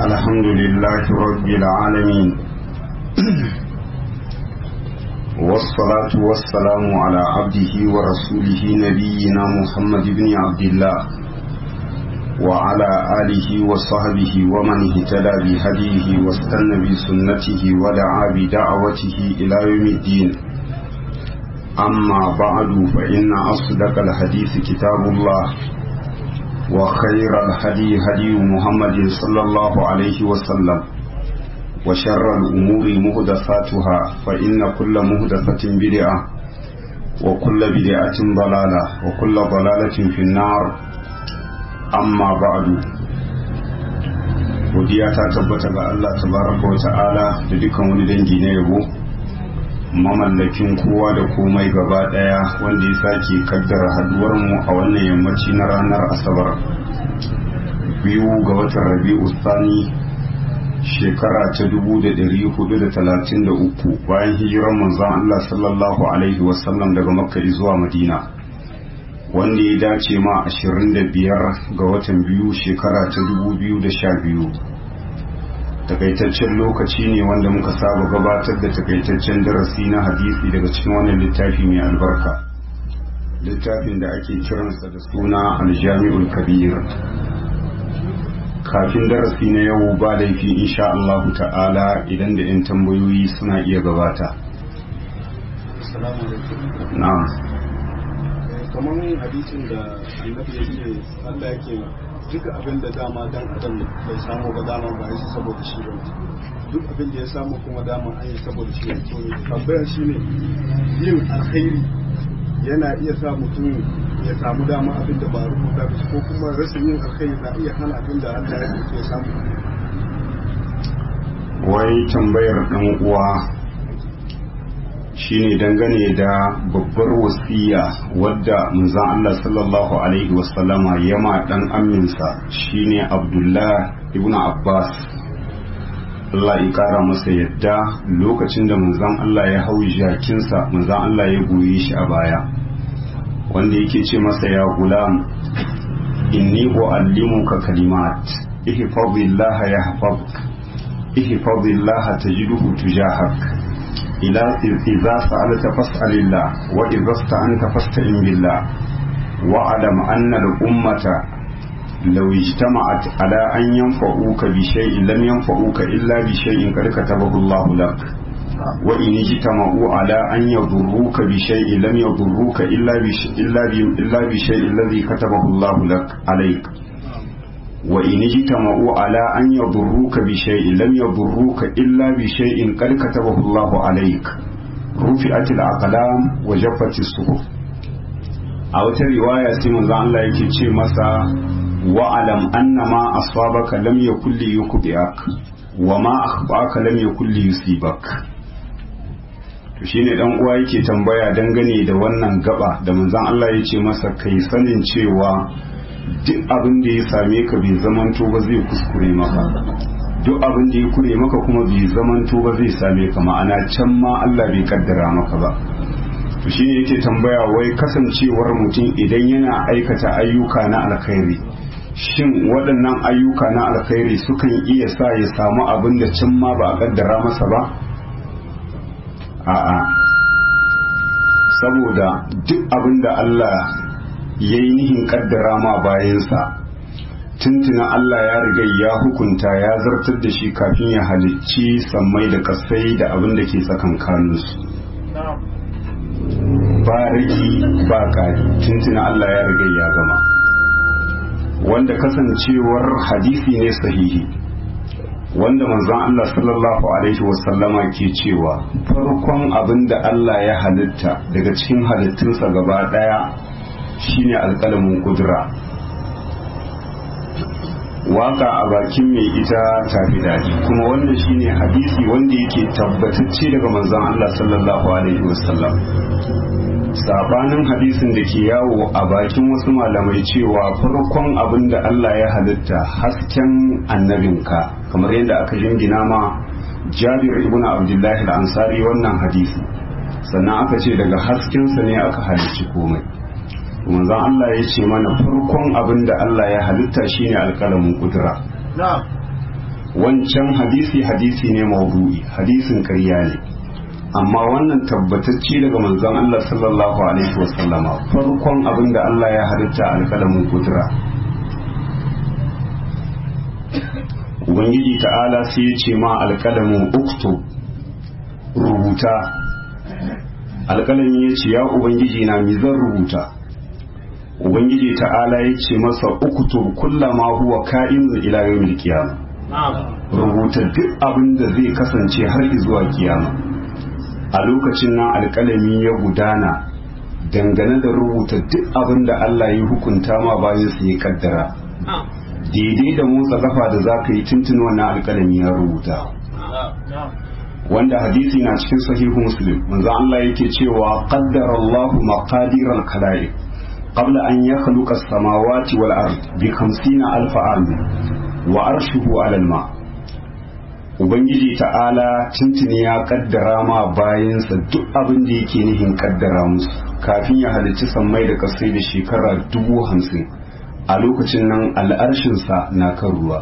الحمد لله رب العالمين والصلاة والسلام على عبده ورسوله نبينا محمد بن عبد الله وعلى آله وصحبه ومن اهتدى بهديه واستنى بسنته ودعا بدعوته إلى يوم الدين أما بعد فإن أصدق الحديث كتاب الله وخير الهدي هدي محمد صلى الله عليه وسلم وشر الأمور مهدفاتها فإن كل مهدفة بدعة وكل بدعة ضلالة وكل ضلالة في النار أما بعد godiya ta tabbata ga Allah tabaraka wa ta'ala da dukkan wani dangi na yabo mamallakin kowa da komai gaba daya wanda ya sake kaddara haduwar mu a wannan yammaci na ranar asabar biyu ga watan rabi'u sani shekara ta 433 bayan hijirar manzon Allah sallallahu alaihi wasallam daga makka zuwa madina wanda ya dace ma 25 ga watan biyu shekara ta 2012 takaitaccen lokaci ne wanda muka saba gabatar da takaitaccen darasi na hadisi daga cikin wannan littafi mai albarka littafin da ake kiransa da suna aljami'ul kabir kafin darasi na yau ba laifi insha Allahu ta'ala idan da 'yan tambayoyi suna iya gabata na'am kamar hadisin da annabi ya ce Allah yake duk abin da dama dan adam bai samu ba dama ba yi saboda shi ba duk abin da ya samu kuma dama an yi saboda shi to tambayar shi ne yin alkhairi yana iya sa mutum ya samu dama abin da ba rubuta ba ko kuma rashin yin alkhairi na iya hana abin da Allah ya ce ya samu wai tambayar dan uwa shine dangane da babbar wasiya wadda manzon Allah sallallahu alaihi wasallama yama dan aminsa shine Abdullah ibn Abbas Allah ya kara masa yadda lokacin da manzon Allah ya hau jakinsa manzon Allah ya goye shi a baya wanda yake ce masa ya gulam inni uallimuka kalimat ihfazillah yahfazuk ihfazillah tajidhu tujahak إلى إذا سألت فاسأل الله وإذا استعنت فاستعن بالله واعلم أن الأمة لو اجتمعت على أن ينفعوك بشيء لم ينفعوك إلا بشيء قد كتبه الله لك وإن اجتمعوا على أن يضروك بشيء لم يضروك إلا بشيء, إلا بشيء الذي كتبه الله لك عليك وإن اجتمعوا على أن يضروك بشيء لم يضروك إلا بشيء قد كتبه الله عليك رفعت الأقلام وجفت الصحف أو رواية سيمون الله yake ce masa wa'alam anna ma asabaka lam yakul li yukhbi'ak wa ma akhbaka lam yakul li yusibak to shine dan uwa yake tambaya dangane da wannan gaba da manzon Allah ya ce masa kai sanin cewa duk abin da ya same ka bai zamanto ba zai kuskure maka duk abin da ya kure maka kuma bai zamanto ba zai same ka ma'ana can ma Allah bai kaddara maka ba to shine yake tambaya wai kasancewar mutum idan yana aikata ayyuka na alkhairi shin waɗannan ayyuka na alkhairi sukan iya sa ya samu abin da can ma ba a kaddara masa ba a'a saboda duk abin da Allah ya yi nihin kaddara ma bayansa tuntuna Allah ya riga ya hukunta ya zartar da shi kafin ya halicci sammai da kasai da abin da ke tsakankaninsu ba rigi ba ƙari tuntuna Allah ya riga ya gama wanda kasancewar hadisi ne sahihi wanda manzon Allah sallallahu alaihi wasallama ke cewa farkon abin da Allah ya halitta daga cikin halittunsa gaba ɗaya shine alƙalamin kudura waka a bakin mai ita tafi daji kuma wannan shine hadisi wanda yake tabbatacce daga manzon Allah sallallahu alaihi wasallam sabanin hadisin da ke yawo a bakin wasu malamai cewa farkon abin da Allah ya halitta hasken annabinka kamar yadda aka jingina ma Jabir ibn Abdullah al-Ansari wannan hadisi sannan aka ce daga haskensa ne aka halicci komai manzon Allah ya ce mana farkon abin da Allah ya halitta shine alƙalamin kudura wancan hadisi hadisi ne maudu'i hadisin ƙarya ne amma wannan tabbatacce daga manzon Allah sallallahu alaihi wasallama farkon abin da Allah ya halitta alƙalamin kudura ubangiji ta'ala sai ya ce ma alƙalamin uktu rubuta alƙalami ya ce ya ubangiji na mi zan rubuta ubangiji ta'ala ya ce masa uktu kullama huwa ka'in ila yawmil qiyamah rubuta duk abin da zai kasance har zuwa kiyama a lokacin nan alƙalami ya gudana dangane da rubuta duk abin da Allah ya hukunta ma bayan su ya kaddara daidai da motsa kafa da za ka yi tuntun wannan alƙalami ya rubuta wanda hadisi na cikin sahihu muslim manzo Allah yake cewa qaddara Allahu maqadir al-khalaiq qabla an yakhluqa as-samawati wal ard bi 50 alf am wa arshuhu 'ala al-ma ubangiji ta'ala tuntuni ya kaddara ma bayansa duk abin da yake nihin kaddara musu kafin ya halicci sammai da kasai da shekara dubu hamsin a lokacin nan al'arshinsa na kan ruwa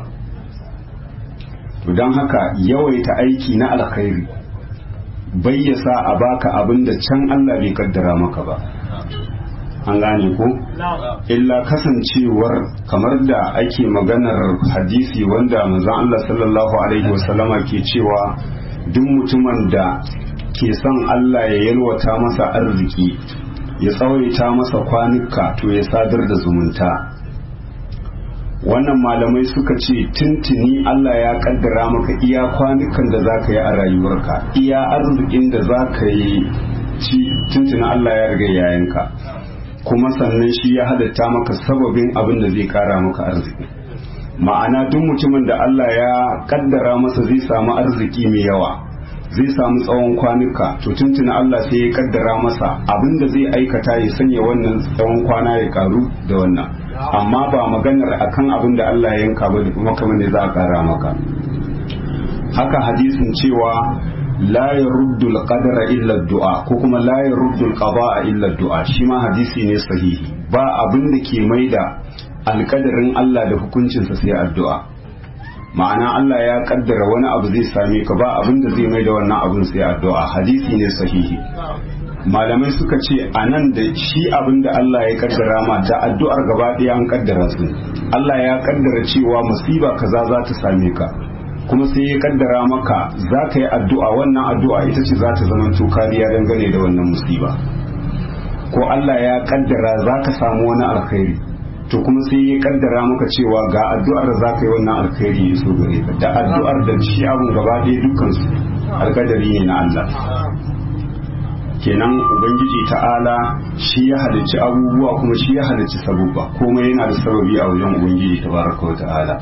to don haka yawaita aiki na alkhairi bayyasa a baka abin da can Allah bai kaddara maka ba an gane ko illa kasancewar kamar da ake maganar hadisi wanda manzon Allah sallallahu alaihi wasallama ke cewa duk mutumin da ke son Allah ya yalwata masa arziki ya tsawaita masa kwanuka to ya sadar da zumunta wannan malamai suka ce tuntuni Allah ya kaddara maka iya kwanukan da za ka yi a rayuwarka iya arzikin da za ka yi ci tuntuni Allah ya riga yayanka kuma sannan shi ya halatta maka sababin abin da zai kara maka arziki ma'ana duk mutumin da Allah ya kaddara masa zai samu arziki mai yawa zai samu tsawon kwanuka to tuntuni Allah sai ya kaddara masa abin da zai aikata ya sanya wannan tsawon kwana ya karu da wannan amma ba maganar akan abin da Allah ya yanka ba da kuma kamar ne za a kara maka haka hadisin cewa la yaruddu al-qadara illa ad-du'a ko kuma la yaruddu al-qada'a illa ad-du'a shi ma hadisi ne sahihi ba abin da ke maida alkadarin Allah da hukuncinsa sai addu'a ma'ana Allah ya kaddara wani abu zai same ka ba abin da zai maida wannan abin sai addu'a hadisi ne sahihi malamai suka ce a nan da shi abin da Allah ya kaddara ma da addu'ar gaba ɗaya an kaddara su Allah ya kaddara cewa musiba kaza za ta same ka kuma sai ya kaddara maka za ka yi addu'a wannan addu'a ita ce za ta zama kariya dangane da wannan musiba ko Allah ya kaddara za ka samu wani alkhairi to kuma sai ya kaddara maka cewa ga addu'ar da za ka yi wannan alkhairi ya so gare ka da addu'ar da shi abun gaba ɗaya dukkansu alkadari ne na Allah kenan ubangiji ta'ala shi ya halicci abubuwa kuma shi ya halicci sabubba komai yana da sababi a wajen ubangiji tabaraka wa ta'ala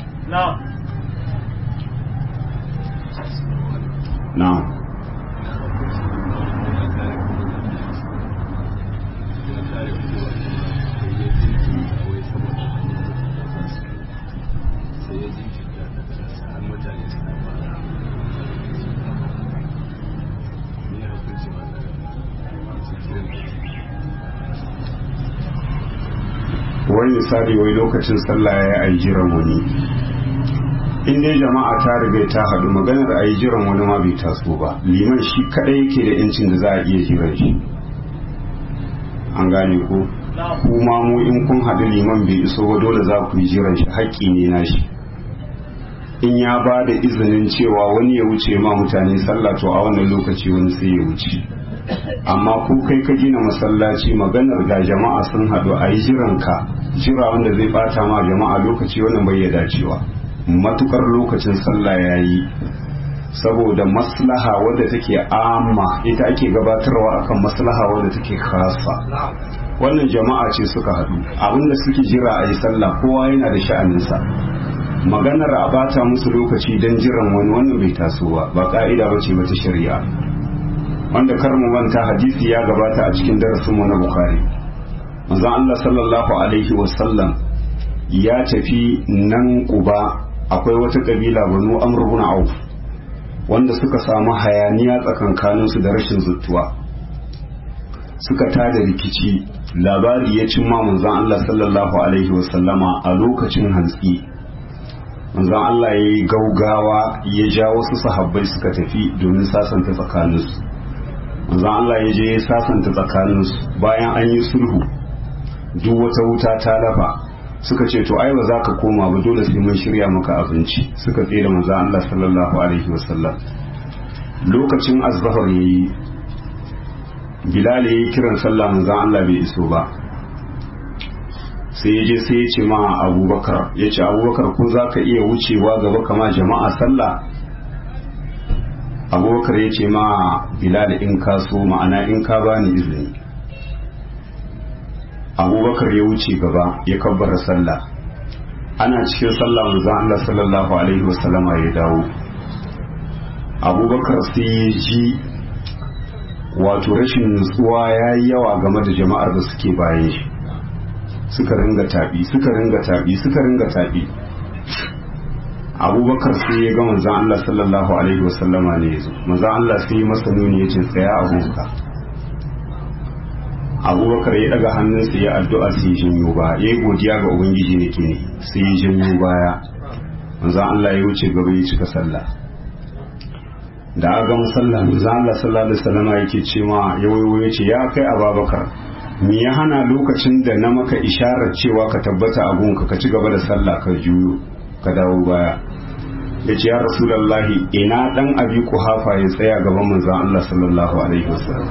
na'am wani misali wai lokacin sallah ya yi jiran wani in dai jama'a ta riga ta haɗu maganar a yi jiran wani ma bai taso ba liman shi kaɗai yake da yancin da za a iya jiran shi an gane ko kuma mu in kun haɗu liman bai iso ba dole za ku yi jiran shi haƙƙi ne na shi in ya ba da izinin cewa wani ya wuce ma mutane sallah to a wannan lokaci wani sai ya wuce amma ko kai ka gina masallaci maganar ga jama'a sun haɗu a yi jiranka jira wanda zai bata ma jama'a lokaci wannan bai ya dacewa matukar lokacin sallah ya yi saboda maslaha wadda take amma ita ake gabatarwa akan maslaha wadda take kasa wannan jama'a ce suka haɗu abinda suke jira a yi sallah kowa yana da sha'aninsa maganar a bata musu lokaci don jiran wani wannan bai taso ba ba ka'ida ba ce mata shari'a wanda kar mu manta hadisi ya gabata a cikin darasin mu na bukhari manzon Allah sallallahu alaihi wasallam ya tafi nan kuba akwai wata kabila banu amr ibn auf wanda suka samu hayaniya tsakankanin su da rashin zuttuwa suka tada rikici labari ya cimma manzon Allah sallallahu alaihi wasallama a lokacin hantsi manzon Allah ya yi gaugawa ya ja wasu sahabbai suka tafi domin sasanta tsakaninsu manzon Allah ya je ya sasanta tsakaninsu bayan an yi sulhu duk wata wuta ta lafa suka ce to ai ba za ka koma ba dole sai mun shirya maka abinci suka tsere manzon Allah sallallahu alaihi wasallam lokacin azhar yayi Bilal yayi kiran sallah manzon Allah bai iso ba sai ya je sai ya ce ma abubakar ya ce abubakar ko za ka iya wucewa gaba kama jama'a sallah abubakar ya ce ma bilal in ka so ma'ana in ka bani izini abubakar ya wuce gaba ya kabbara sallah ana cikin sallah manzon Allah sallallahu alaihi wasallama ya dawo abubakar sai ya ji wato rashin nutsuwa ya yi yawa game da jama'ar da suke bayan shi suka ringa tabi suka ringa tabi suka ringa tabi abubakar sai ya ga manzan Allah sallallahu alaihi wasallama ne yazo manzan Allah sai ya masa nuni ya ce tsaya abubakar abubakar ya daga hannunsa ya addu'a sai ya janyo ba ya yi godiya ga ubangiji ne ke ne sai ya janyo baya manzan Allah ya wuce gaba ya cika sallah da aka gama sallah manzan Allah sallallahu alaihi wasallama yake ce ma ya wayo ya ce ya kai ababakar me ya hana lokacin da na maka isharar cewa ka tabbata a gunka ka ci gaba da sallah ka juyo ka dawo baya ya ce ya rasulallahi ina dan abi hafa ya tsaya gaban manzan Allah sallallahu alaihi wasallam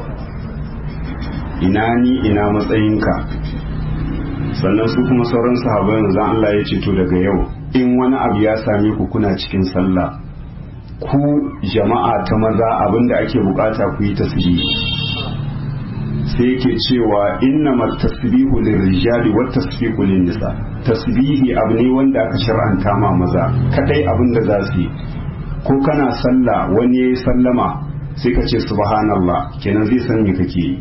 ina ni ina matsayinka sannan su kuma sauran sahabbai manzan Allah ya ce to daga yau in wani abu ya same ku kuna cikin sallah ku jama'a ta maza abinda ake bukata ku yi tasbihi sai yake cewa inna tasbihu lirrijali wa tasbihu nisa tasbihi abu ne wanda aka shar'anta ma maza kadai abin da za su yi ko kana sallah wani yayi sallama sai ka ce subhanallah kenan zai san me kake yi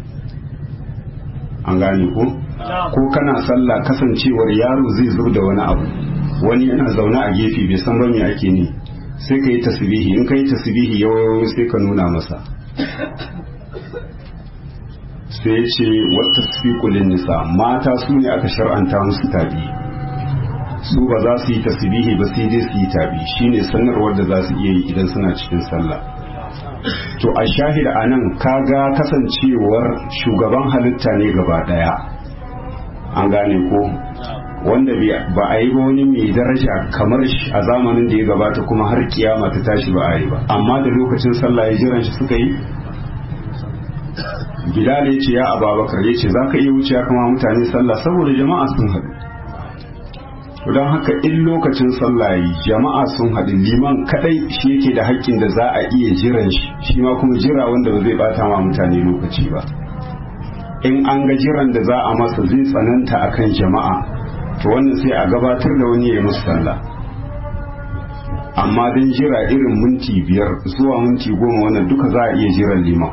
an gane ko ko kana sallah kasancewar yaro zai zo da wani abu wani yana zaune a gefe bai san ba me ake ne sai ka yi tasbihi in ka yi tasbihi yawayo sai ka nuna masa sai ce wata sifikulin nisa mata su ne aka shar'anta musu tabi su ba za su yi tasbihi ba sai dai su yi tabi shine sanarwar da za su iya yi idan suna cikin sallah to a shahida a nan kaga kasancewar shugaban halitta ne gaba daya an gane ko wanda ba a yi ba wani mai daraja kamar shi a zamanin da ya gabata kuma har kiyama ta tashi ba a yi ba amma da lokacin sallah ya jiran shi suka yi Bilal ya ce ya Ababakar ya ce za ka iya wuce kama mutane sallah saboda jama'a sun haɗu. Don haka in lokacin sallah yi jama'a sun haɗu liman kaɗai shi yake da haƙƙin da za a iya jiran shi shi ma kuma jira wanda ba zai bata ma mutane lokaci ba. In an ga jiran da za a masa zai tsananta akan jama'a to wannan sai a gabatar da wani ya musu sallah. Amma don jira irin minti biyar zuwa minti goma wannan duka za a iya jiran liman.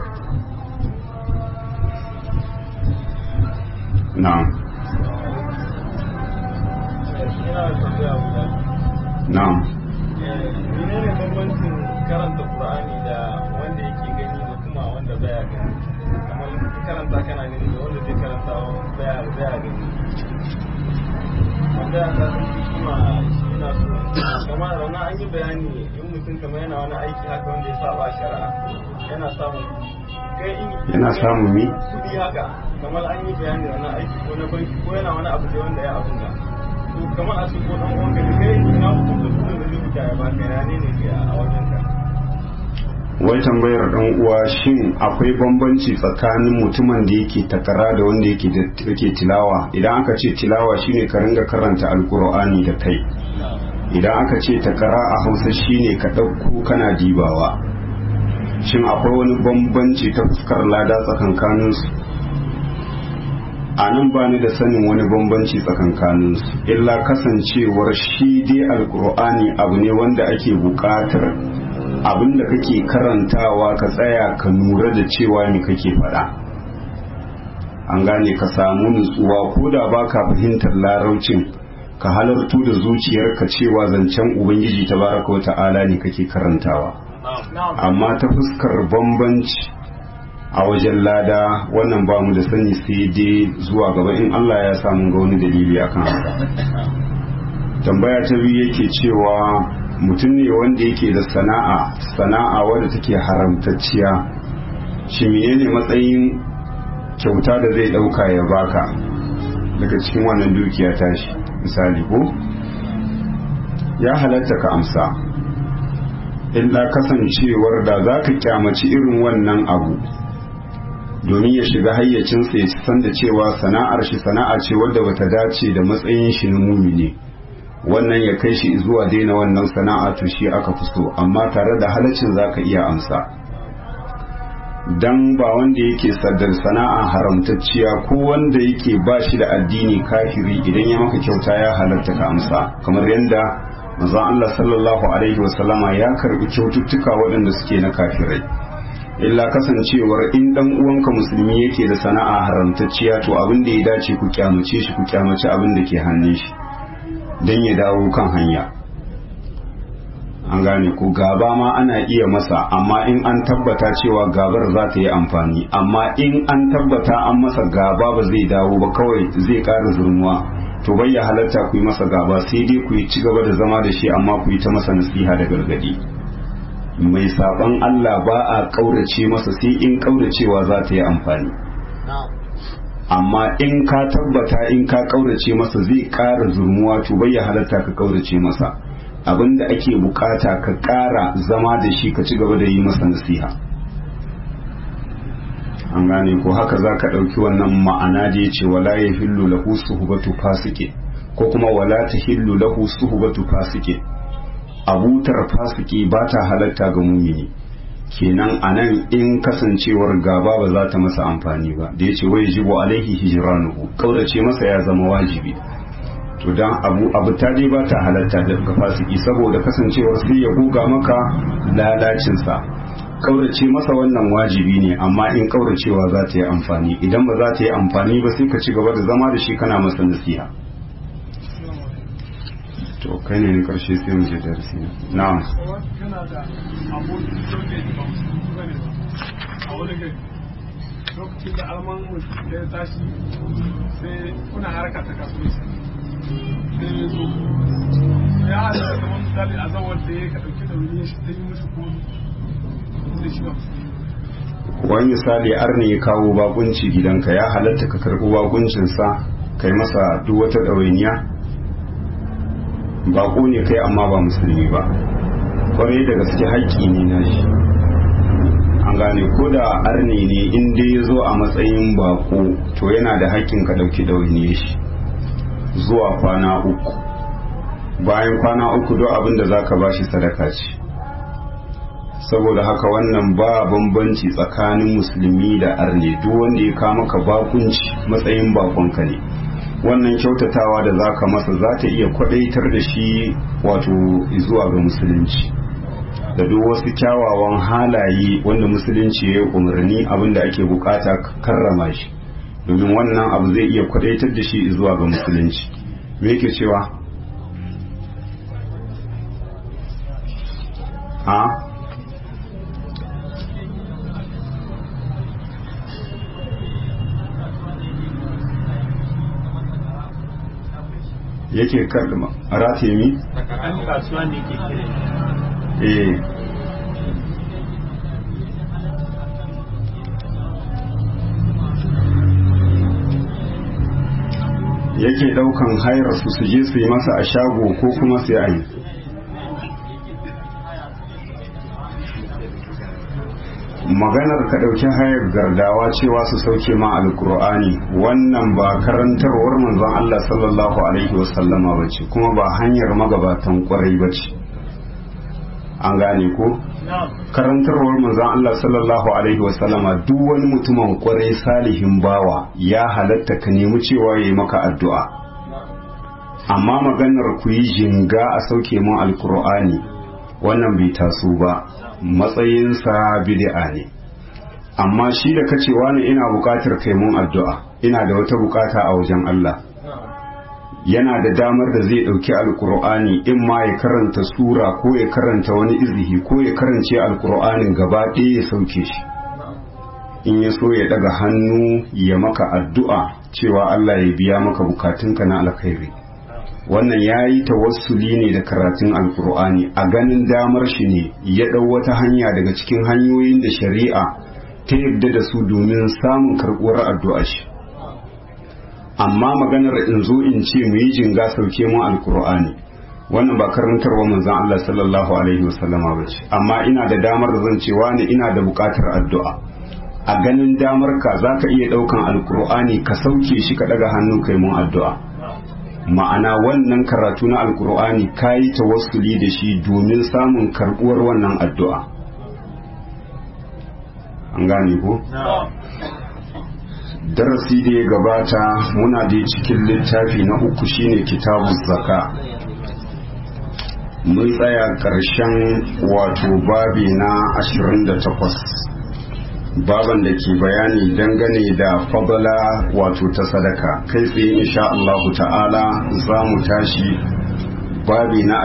na'am na'am menene bambancin karanta qur'ani da wanda yake gani da kuma wanda baya gani kamar karanta kana gani da wanda zai karanta baya baya gani wanda ya san kuma yana so kamar ranar an yi bayani in mutum kamar yana wani aiki haka wanda ya saba shari'a yana samun kai in yana samun mi kudi haka kamar an yi bayani da wani aiki ko na banki ko yana wani abu da wanda ya abun da to kamar a ko dan uwan ka kai ina mutum da su da rubuta ya baka ya ne ne a wajen ka wai tambayar dan uwa shin akwai bambanci tsakanin mutumin da yake takara da wanda yake yake tilawa idan aka ce tilawa shine ka ringa karanta alkur'ani da kai idan aka ce takara a hausa shine ka ɗauko kana dibawa shin akwai wani bambanci ta fuskar lada tsakankaninsu a nan ba ni da sanin wani bambanci tsakankaninsu illa kasancewar shi dai alkur'ani abu ne wanda ake buƙatar abin da kake karantawa ka tsaya ka nura da cewa me kake faɗa an gane ka samu nutsuwa ko da ba ka fahimtar laraucin ka halartu da zuciyarka cewa zancen ubangiji tabaraka wa ta'ala ne kake karantawa amma ta fuskar bambanci a wajen lada wannan ba mu da sani sai dai zuwa gaba in Allah ya samu ga wani dalili akan haka tambaya ta biyu yake cewa mutum ne wanda yake da sana'a sana'a wadda take haramtacciya shi menene matsayin kyauta da zai dauka ya baka daga cikin wannan dukiya tashi misali ko ya halatta ka amsa illa kasancewar da za ka kyamaci irin wannan abu domin ya shiga hayyacinsa ya san da cewa sana'ar shi sana'a ce wadda bata dace da matsayin shi na mumini wannan ya kai shi zuwa daina wannan sana'a to shi aka fi so amma tare da halaccin za ka iya amsa dan ba wanda yake saddar sana'a haramtacciya ko wanda yake ba shi da addini kafiri idan ya maka kyauta ya halatta ka amsa kamar yadda manzon Allah sallallahu alaihi wasallama ya karbi kyaututtuka waɗanda suke na kafirai illa kasancewar in dan uwanka musulmi yake da sana'a haramtacciya to abin da ya dace ku kyamace shi ku kyamace abin da ke hannun shi dan ya dawo kan hanya an gane ko gaba ma ana iya masa amma in an tabbata cewa gabar za ta yi amfani amma in an tabbata an masa gaba ba zai dawo ba kawai zai ƙara zurmuwa to bai ya halatta ku yi masa gaba sai dai ku yi ci gaba da zama da shi amma ku yi ta masa nasiha da gargadi mai saban Allah ba a ƙaurace masa sai in ƙauracewa za ta yi amfani amma in ka tabbata in ka ƙaurace masa zai ƙara zurmuwa to bai ya halatta ka ƙaurace masa abinda ake bukata ka ƙara zama da shi ka ci gaba da yi masa nasiha an gane ko haka za ka ɗauki wannan ma'ana da ya ce wala ya hillu lahu suhubatu fasike ko kuma wala ta hillu lahu suhubatu fasike abutar fasiki ba ta halatta ga mumini kenan a nan in kasancewar gaba ba za ta masa amfani ba da ya ce wai jibo alaihi hijiranuhu kaurace masa ya zama wajibi to dan abu abu ta dai ba ta halatta ga fasiki saboda kasancewar sai ya guga maka lalacinsa kaurace masa wannan wajibi ne amma in kauracewa za ta yi amfani idan ba za ta yi amfani ba sai ka ci gaba da zama da shi kana masa nasiha to kai ne na karshe sai mu je darasi na'am kana da abokin soke ba musulmi bane ba a wani gari lokacin da alman da ya tashi sai kuna harka ta kasuwanci sai ya zo ya hada da wani misali a zawar da ya ka dauki da wani shi ta yi mushi ko zai shiga wani misali arne ya kawo bakunci gidanka ya halatta ka karɓi bakuncinsa kai masa duk wata ɗawainiya bako ne kai amma ba musulmi ba kwarai da gaske haƙƙi ne na shi an gane ko da arne ne in dai ya zo a matsayin bako to yana da haƙƙin ka ɗauki ɗawainiyar shi zuwa kwana uku bayan kwana uku don abin da za ka ba shi sadaka ce saboda haka wannan ba bambanci tsakanin musulmi da arne duk wanda ya kama ka bakunci matsayin bakonka ne wannan kyautatawa da za ka masa za ta iya kwadaitar da shi wato zuwa ga musulunci da duk wasu kyawawan halaye wanda musulunci ya yi umarni abinda ake bukata karrama shi domin wannan abu zai iya kwadaitar da shi zuwa ga musulunci me yake cewa a yake karɗa rataye mi? an kasuwa ne ke kire eh yake ɗaukan hayar su su je su yi masa a shago ko kuma sai a yi maganar ka ɗauki hayar gardawa cewa su sauke ma alkur'ani wannan ba karantarwar manzon Allah sallallahu alaihi wasallama ba ce kuma ba hanyar magabatan kwarai ba ce an gane ko karantarwar manzon Allah sallallahu alaihi wasallama duk wani mutumin kwarai salihin bawa ya halatta ka nemi cewa ya yi maka addu'a amma maganar ku yi jinga a sauke mun alkur'ani wannan bai taso ba matsayinsa bid'a ne amma shi da kace wani ina bukatar kai mun addu'a ina da wata bukata a wajen Allah yana da damar da zai dauki alkur'ani in ma ya karanta sura ko ya karanta wani izihi ko ya karance alkur'anin gaba ɗaya ya sauke shi in ya so ya daga hannu ya maka addu'a cewa Allah ya biya maka bukatunka na alkhairi wannan ya yi tawassuli ne da karatun alkur'ani a ganin damar shi ne ya ɗau wata hanya daga cikin hanyoyin da shari'a ta yadda da su domin samun karɓuwar addu'a shi amma maganar in zo in ce mu yi jinga sauke mu alkur'ani wannan ba karantarwa manzon Allah sallallahu alaihi wasallama ba ce amma ina da damar da zan cewa ne ina da buƙatar addu'a a ganin damar ka za ka iya ɗaukan alkur'ani ka sauke shi ka ɗaga hannu kai mun addu'a ma'ana wannan karatu na alkur'ani ka yi tawassuli da shi domin samun karɓuwar wannan addu'a an gane ko? darasi da ya gabata muna da cikin littafi na uku shine kitabun zaka mun tsaya ƙarshen wato babi na 28 baban da ke bayani dangane da fadala wato ta sadaka kai tsaye insha Allah ta'ala za mu tashi babi na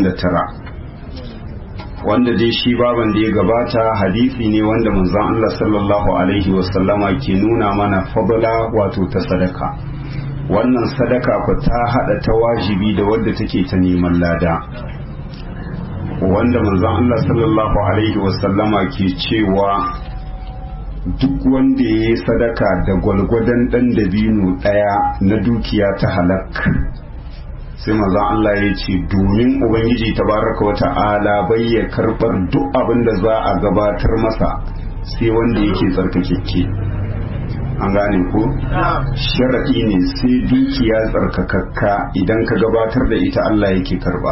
29 wanda dai shi baban da ya gabata hadisi ne wanda manzon Allah sallallahu alaihi wasallama ke nuna mana fadala wato ta sadaka wannan sadaka ku ta hada ta wajibi da wadda take ta neman lada wanda manzon Allah sallallahu alaihi wasallama ke cewa duk wanda ya yi sadaka da gwalgwadon ɗan dabino ɗaya na dukiya ta halak sai maza Allah ya ce domin ubangiji tabaraka wa ta'ala bai ya karɓar duk abin da za a gabatar masa sai wanda yake tsarkakekke an gane ko sharaɗi ne sai dukiya tsarkakakka idan ka gabatar da ita Allah yake karɓa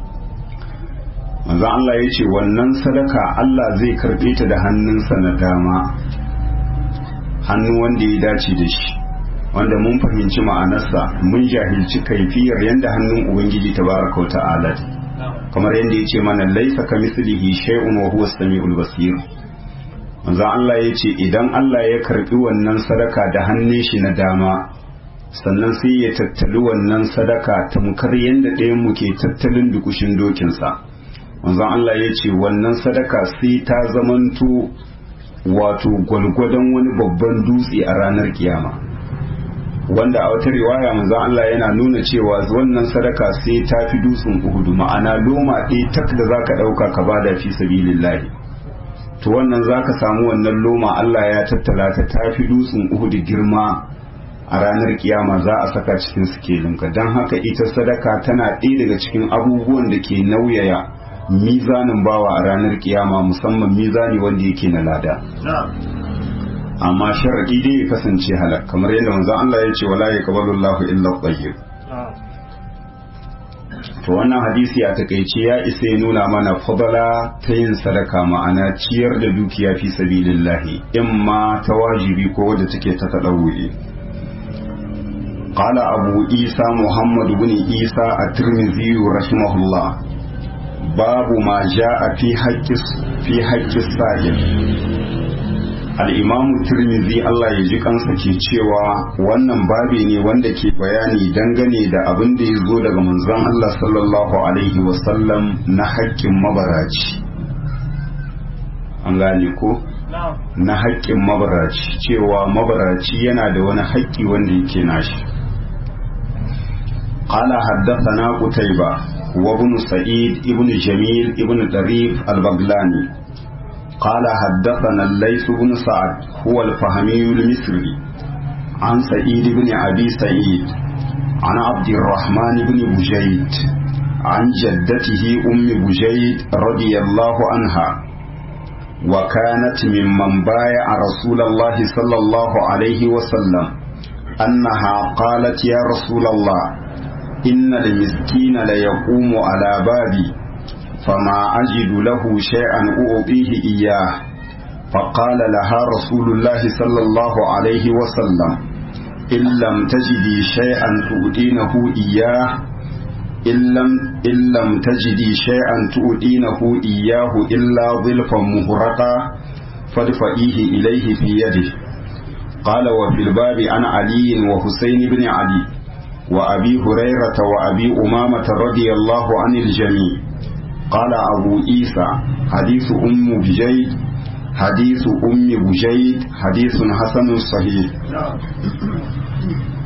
manzo Allah ya ce wannan sadaka Allah zai karɓe ta da hannunsa na dama hannu wanda ya dace da shi wanda mun fahimci ma'anarsa mun jahilci kaifiyar yadda hannun ubangiji tabaraka ta'ala kamar yadda ya ce mana laisa ka mislihi shay'un wa huwa samiul basir manzo Allah ya ce idan Allah ya karbi wannan sadaka da hannun shi na dama sannan sai ya tattali wannan sadaka tamkar yadda ɗayan mu ke tattalin dukushin dokinsa manzo Allah ya ce wannan sadaka sai ta zamanto wato gwalgwadon wani babban dutse a ranar kiyama wanda a wata riwaya manzo Allah yana nuna cewa wannan sadaka sai ta fi dutsen Uhudu ma'ana loma ɗaya tak da zaka ɗauka ka bada fi sabilillahi to wannan zaka samu wannan loma Allah ya tattala ta ta fi dutsen Uhudu girma a ranar kiyama za a saka cikin sikelinka don haka ita sadaka tana ɗaya daga cikin abubuwan da ke nauyaya mizanin bawa a ranar kiyama musamman mizani wanda yake na lada amma sharaɗi dai ya kasance halak kamar yadda manzon Allah ya ce wala yaqbalu Allahu illa tayyib to wannan hadisi a takaice ya isa ya nuna mana fadala ta yin sadaka ma'ana ciyar da dukiya fi sabilillahi imma ta wajibi ko wadda take ta tadawuri قال أبو عيسى محمد بن عيسى الترمذي رحمه الله باب ما جاء في حق في حق السائل الإمام الترمذي Allah ya ji kansa ke cewa wannan babi ne wanda ke bayani dangane da abin da ya zo daga manzon Allah sallallahu alaihi wasallam na haƙƙin mabaraci an gane ko na haƙƙin mabaraci cewa mabaraci yana da wani haƙƙi wanda yake nashi قال حدثنا قتيبة وابن سعيد ابن جميل ابن طريف البغلاني قال حدثنا الليث بن سعد هو الفهمي المصري عن سعيد بن أبي سعيد عن عبد الرحمن بن بجيد عن جدته أم بجيد رضي الله عنها وكانت ممن بايع رسول الله صلى الله عليه وسلم أنها قالت يا رسول الله إن المسكين ليقوم على بابي فما أجد له شيئا أعطيه إياه فقال لها رسول الله صلى الله عليه وسلم إن لم تجدي شيئا تؤدينه إياه إن لم, إن لم تجدي شيئا تؤدينه إياه إلا ظلفا مهرقا فادفئيه إليه في يده قال وفي الباب عن علي وحسين بن علي وأبي هريرة وأبي أمامة رضي الله عن الجميع قال أبو عيسى حديث أم بجيد حديث أم بجيد حديث حسن صحيح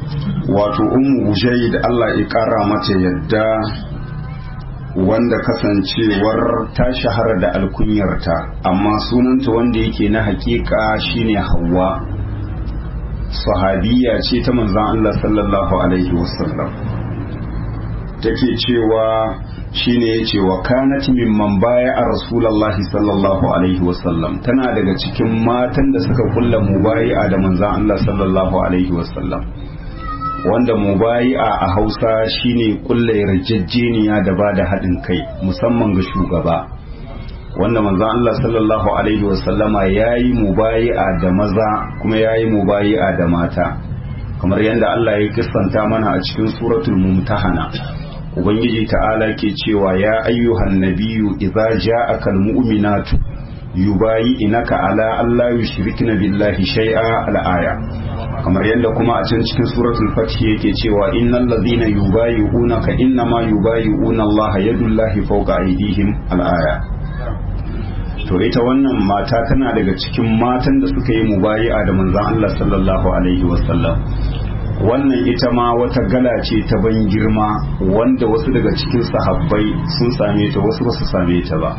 wato ummu da Allah ya kara mata yadda wanda kasancewar ta shahara da alkunyarta amma sunanta wanda yake na hakika shine Hauwa sahabiya ce ta manzon Allah sallallahu alaihi wasallam take cewa shine yace wa kanat mimman baya a rasulullahi sallallahu alaihi wasallam tana daga cikin matan da suka kulla mubayi'a da manzon Allah sallallahu alaihi wasallam wanda mubayi'a a Hausa shine kulla yarjejeniya da ba da haɗin kai musamman ga shugaba wanda manzon Allah sallallahu alaihi wasallama yayi mubayi'a da maza kuma yayi mubayi'a da mata kamar yadda Allah ya kissanta mana a cikin suratul mumtahana ubangiji ta'ala ke cewa ya ayyuhan nabiyyu idza ja'aka almu'minatu yubayi'inaka ala alla yushrikna billahi shay'a al-aya kamar yadda kuma a can cikin suratul fath yake cewa innal ladhina yubayi'unaka innama yubayi'una Allah yadullahi fawqa aydihim al-aya to ita wannan mata tana daga cikin matan da suka yi mubayi'a da manzon Allah sallallahu alaihi wasallam wannan ita ma wata gala ce ta ban girma wanda wasu daga cikin sahabbai sun same ta wasu basu same ta ba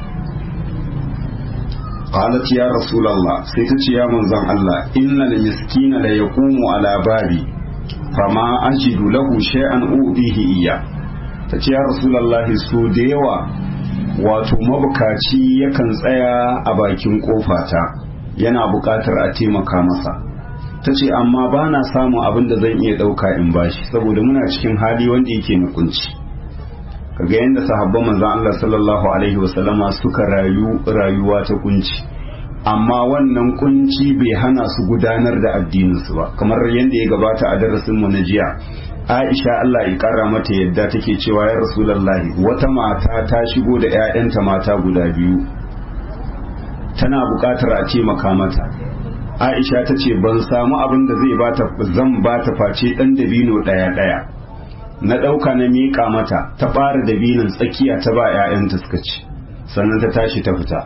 qalat ya rasulullah sai ta ce ya manzon Allah innal miskina la yaqumu ala babi fama ajidu lahu shay'an ubihi iya ta ce ya rasulullah so da yawa wato mabukaci yakan tsaya a bakin kofata yana buƙatar a taimaka masa ta ce amma ba na samun abin da zan iya ɗauka in bashi saboda muna cikin hali wanda yake na kunci kaga yadda sahabban manzon Allah sallallahu alaihi wasallama suka rayu rayuwa ta kunci amma wannan kunci bai hana su gudanar da addininsu ba kamar yadda ya gabata a darasin mu na jiya Aisha Allah ya kara mata yadda take cewa ya Rasulullahi wata mata ta shigo da 'ya'yanta mata guda biyu tana buƙatar a taimaka mata aisha ta ce ban samu abin da zai bata zan bata face dan dabino daya daya na dauka na miƙa mata ta ɓara dabinon tsakiya ta ba 'ya'yanta suka ci sannan ta tashi ta fita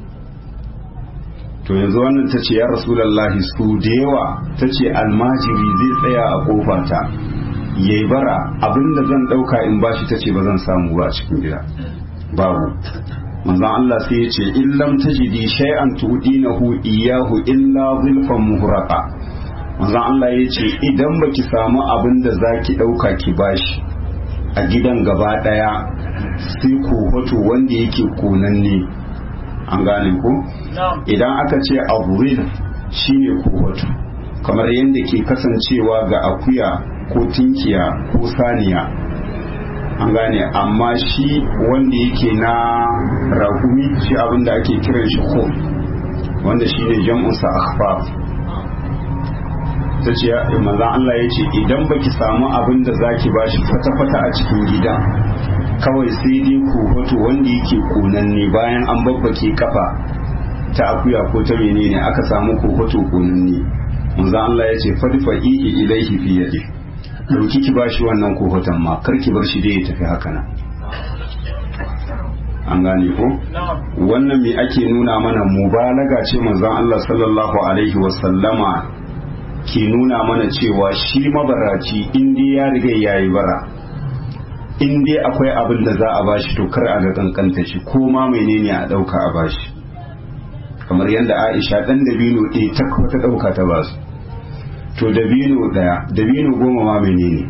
to yanzu wannan ta ce ya rasulallahi su da yawa ta ce almajiri zai tsaya a kofata ya yi bara abin da zan dauka in bashi ta ce ba zan samu ba a cikin gida babu manzon Allah sai ya ce in lam tajidi shay'an tudinahu iyahu illa zulfan muhraqa manzon Allah ya ce idan baki samu abin da zaki dauka ki bashi a gidan gaba daya sai ko hoto wanda yake konanne an gane ko idan aka ce aburil shine ko hoto kamar yadda ke kasancewa ga akuya ko tinkiya ko saniya an gane amma shi wanda yake na rakumi shi abinda ake kiran shi ko wanda shi ne jam'unsa akhfaf ta ce manzan Allah ya ce idan baki samu abin da zaki bashi fata-fata a cikin gida kawai sai dai kohoto wanda yake konanne bayan an babbake kafa ta akuya ko ta menene aka samu kohoto konanne manzan Allah ya ce fadfa ihi ilaihi fi yadi dauki ki bashi wannan kohoton ma kar ki bar shi dai ya tafi haka nan an gane ko wannan me ake nuna mana mubalaga ce manzon Allah sallallahu alaihi wa sallama ke nuna mana cewa shi mabaraci in dai ya riga yayi bara in dai akwai abin da za a bashi to kar a ga kankanta shi ko ma menene a dauka a bashi kamar yadda Aisha dan dabino ɗaya ta ta dauka ta basu to dabino daya dabino goma ma menene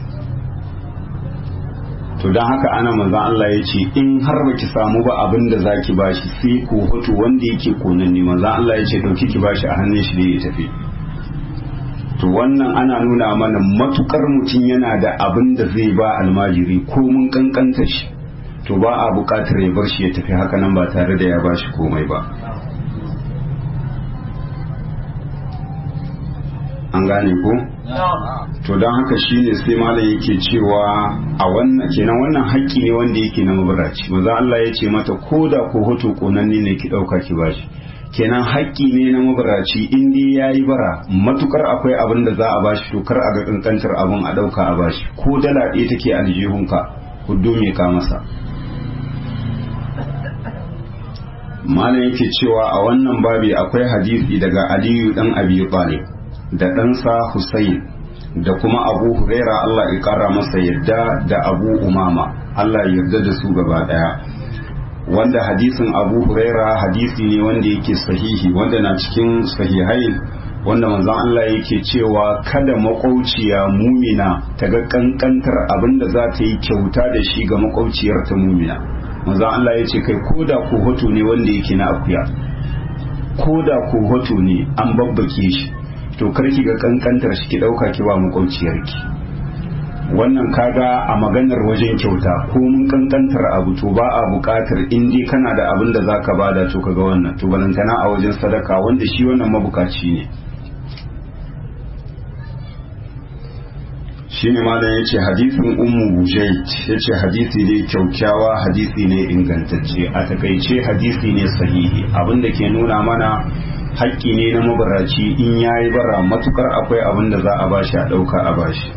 to don haka ana manzan Allah ya ce in har baki samu ba abin da zaki bashi sai ko hoto wanda yake konan ne manzan Allah ya ce dauki ki bashi a hannun shi da ya tafi to wannan ana nuna mana matukar mutum yana da abin da zai ba almajiri ko mun kankanta shi to ba a bukatar ya bar shi ya tafi haka nan ba tare da ya bashi komai ba an gane ko to don haka shine sai malam yake cewa a wannan kenan wannan haƙƙi ne wanda yake na mabaraci maza Allah ya ce mata ko da ko hoto konanne ne ki ɗauka ki bashi kenan haƙƙi ne na mabaraci in dai ya yi bara matukar akwai abin da za a bashi to kar a ga kankantar abin a ɗauka a bashi ko dala ɗaya take aljihunka huddo me ka masa malam yake cewa a wannan babi akwai hadisi daga aliyu dan abi talib da ɗansa Hussein da kuma abu huraira Allah ya kara masa yadda da abu umama Allah ya yarda da su gaba daya wanda hadisin abu huraira hadisi ne wanda yake sahihi wanda na cikin sahihain wanda manzon Allah yake cewa kada makwauciya mumina ta ga kankantar abin da za ta yi kyauta da shi ga makwauciyar ta mumina manzon Allah ya ce kai koda ko hoto ne wanda yake na akuya koda ko hoto ne an babbake shi to karki ga kankantar shi ki dauka ki ba makwauciyarki wannan kaga a maganar wajen kyauta ko mun kankantar abu to ba a bukatar in dai kana da abin da zaka bada to kaga wannan to balantana a wajen sadaka wanda shi wannan mabukaci ne shine malam yace hadisin ummu bujayt yace hadisi ne kyaukyawa hadisi ne ingantacce a takaice hadisi ne sahihi abinda ke nuna mana haƙƙi ne na mabaraci in yayi bara matukar akwai abin da za a bashi a ɗauka a bashi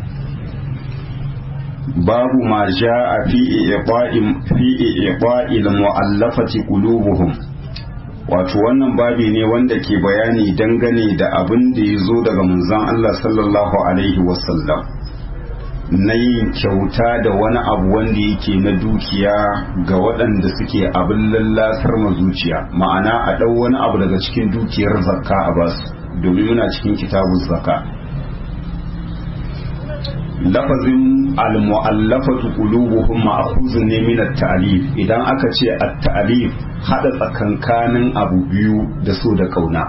babu ma ja'a fi iqa'im fi iqa'il mu'allafati qulubuhum wato wannan babi ne wanda ke bayani dangane da abin da ya zo daga manzon Allah sallallahu alaihi wasallam na yin kyauta da wani abu wanda yake na dukiya ga waɗanda suke abin lallasar zuciya ma'ana a ɗau wani abu daga cikin dukiyar zakka a basu domin muna cikin kitabun zakka lafazin al-mu'allafatu qulubuhum ma'khuzun ne min at-ta'lif idan aka ce at-ta'lif hada tsakankanin abu biyu da so da kauna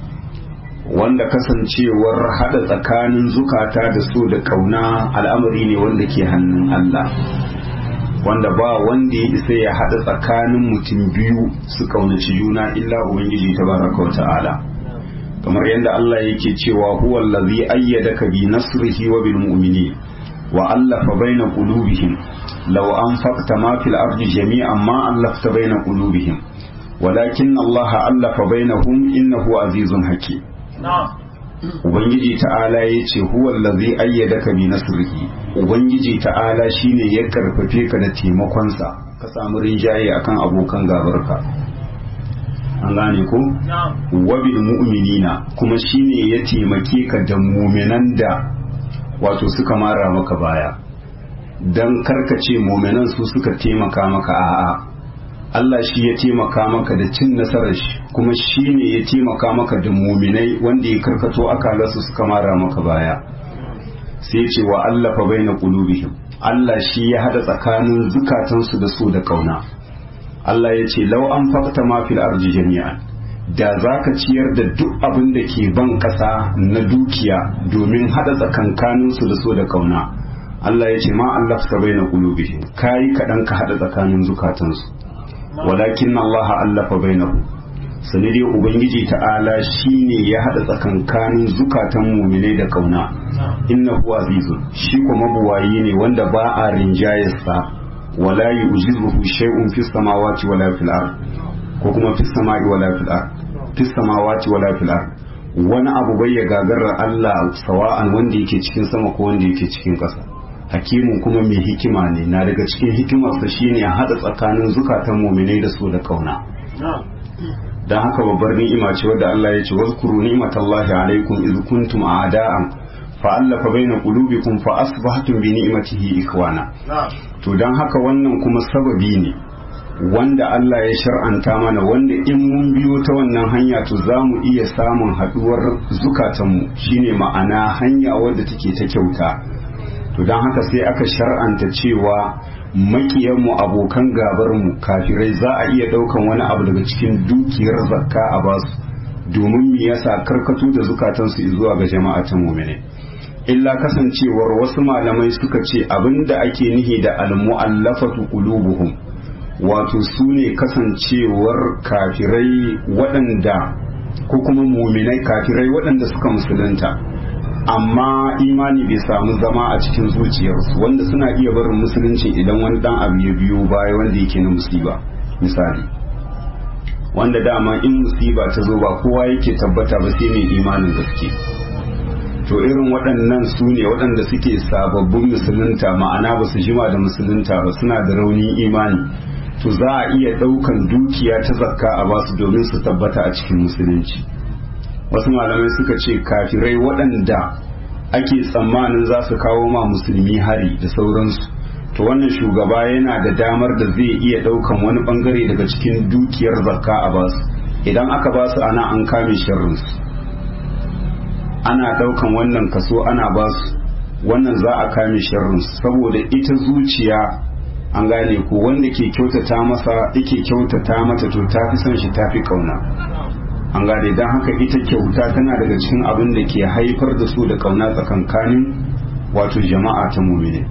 wanda kasancewar hada tsakanin zukata da so da kauna al'amari ne wanda ke hannun Allah wanda ba wanda ya isa ya hada tsakanin mutum biyu su kaunaci juna illa ubangiji tabaraka wa ta'ala kamar yadda Allah yake cewa huwa allazi ayyadaka bi nasrihi wa bil mu'minin wa allafa baina qulubihim law anfaqta ma fil ardi jami'an ma allafta baina qulubihim walakin Allah allafa bainahum innahu azizun hakim Ubangiji ta'ala ya ce huwa allazi ayyadaka bi nasrihi Ubangiji ta'ala shine ya karfafe ka da taimakonsa ka samu rinjaye akan abokan gabarka an gane ko wabil mu'minina kuma shine ya taimake ka da muminan da wato suka mara maka baya dan karkace muminan su suka taimaka maka a'a Allah shi ya taimaka maka da cin nasarar shi kuma shine ya taimaka maka da muminai wanda ya karkato akalarsu suka mara maka baya sai ce wa Allah fa baina qulubihim Allah shi ya hada tsakanin zukatansu da su da kauna Allah ya ce lau an fakta ma fil arji jami'an da za ka ciyar da duk abin da ke ban ƙasa na dukiya domin haɗa tsakankaninsu da so da kauna Allah ya ce ma Allah ta bai na ƙulubihi ka yi kaɗan ka haɗa tsakanin zukatansu walakin Allah allafa bai na sani dai ubangiji ta'ala shi ne ya haɗa tsakankanin zukatan muminai da kauna inna huwa azizun shi kuma buwayi ne wanda ba a rinjayarsa wala yu'jizuhu shay'un fis samawati wala fil ard ko kuma fis samai wala fil ard fis samawati wala fil ard wani abu bai ya gagarar Allah sawa'an wanda yake cikin sama ko wanda yake cikin ƙasa hakimin kuma mai hikima ne na daga cikin hikimarsa shine ya hada tsakanin zukatan mu'minai da su da kauna dan haka babbar ni'ima ce wadda Allah ya ce wazkuru ni'matallahi alaikum iz kuntum a'da'an fa'allafa baina qulubikum fa asbahtum bi ni'matihi ikwana to dan haka wannan kuma sababi ne wanda Allah ya shar'anta mana wanda in mun biyo ta wannan hanya to za mu iya samun haduwar zukatanmu shine ma'ana hanya wadda take ta kyauta to dan haka sai aka shar'anta cewa makiyanmu abokan gabarmu kafirai za a iya daukan wani abu daga cikin dukiyar zakka a basu domin me yasa karkato da zukatansu zuwa ga jama'a ta mu'mini illa kasancewar wasu malamai suka ce abinda ake nihi da almu'allafatu qulubuhum wato su ne kasancewar kafirai waɗanda ko kuma muminai kafirai waɗanda suka musulunta amma imani bai samu zama a cikin zuciyarsu wanda suna iya barin musulunci idan wani dan abu ya biyo baya wanda yake na musiba misali wanda dama in musiba ta zo ba kowa yake tabbata ba sai mai imanin gaske to irin waɗannan su ne waɗanda suke sababbin musulunta ma'ana ba su jima da musulunta ba suna da raunin imani to za a iya ɗaukan dukiya ta zakka a basu domin su tabbata a cikin musulunci wasu malamai suka ce kafirai waɗanda ake tsammanin za su kawo ma musulmi hari da sauransu to wannan shugaba yana da damar da zai iya daukan wani bangare daga cikin dukiyar zakka a basu idan aka basu ana an kame sharrinsu ana daukan wannan kaso ana basu wannan za a kame sharrinsu saboda ita zuciya an gane ko wanda ke kyautata masa yake kyautata mata to ta fi son shi ta fi kauna an gane don haka ita kyauta tana daga cikin abin da ke haifar da su da kauna tsakankanin wato jama'a ta mumine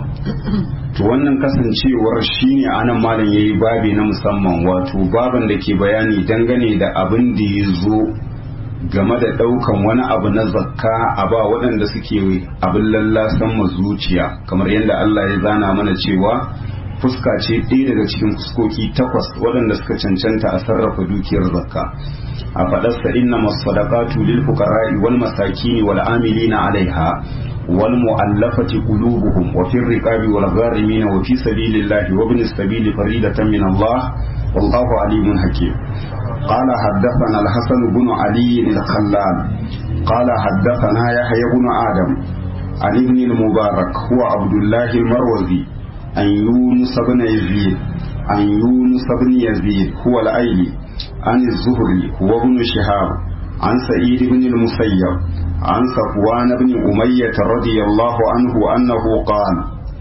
to wannan kasancewar shine anan malam yayi babi na musamman wato baban da ke bayani dangane da abin da ya zo game da daukan wani abu na zakka a ba waɗanda suke abin lallasan zuciya kamar yadda Allah ya zana mana cewa fuska ce ɗaya daga cikin fuskoki takwas waɗanda suka cancanta a sarrafa dukiyar zakka a faɗarsa inna masadaqatu lil fuqara'i wal masakin wal amilina alaiha wal mu'allafati qulubuhum wa fir riqabi wal gharimin wa fi sabilillahi wa ibnis sabili faridatan min Allah wallahu alimun hakim قال حدثنا الحسن بن علي الخلال قال حدثنا يحيى بن آدم عن ابن المبارك هو عبد الله المروزي عن يونس بن يزيد عن يونس بن يزيد هو الأيلي عن الزهري هو ابن شهاب عن سعيد بن المسيب عن صفوان بن أمية رضي الله عنه أنه قال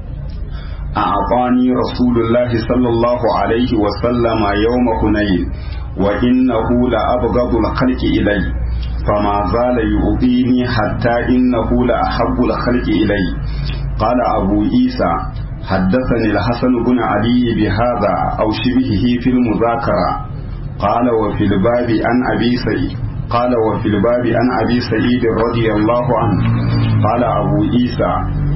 أعطاني رسول الله صلى الله عليه وسلم يوم حنين وإنه لأبغض الخلق إلي فما زال يؤذيني حتى إنه لأحب الخلق إلي قال أبو عيسى حدثني الحسن بن علي بهذا أو شبهه في المذاكرة قال وفي الباب عن أبي سعيد قال وفي الباب عن أبي سعيد رضي الله عنه قال أبو عيسى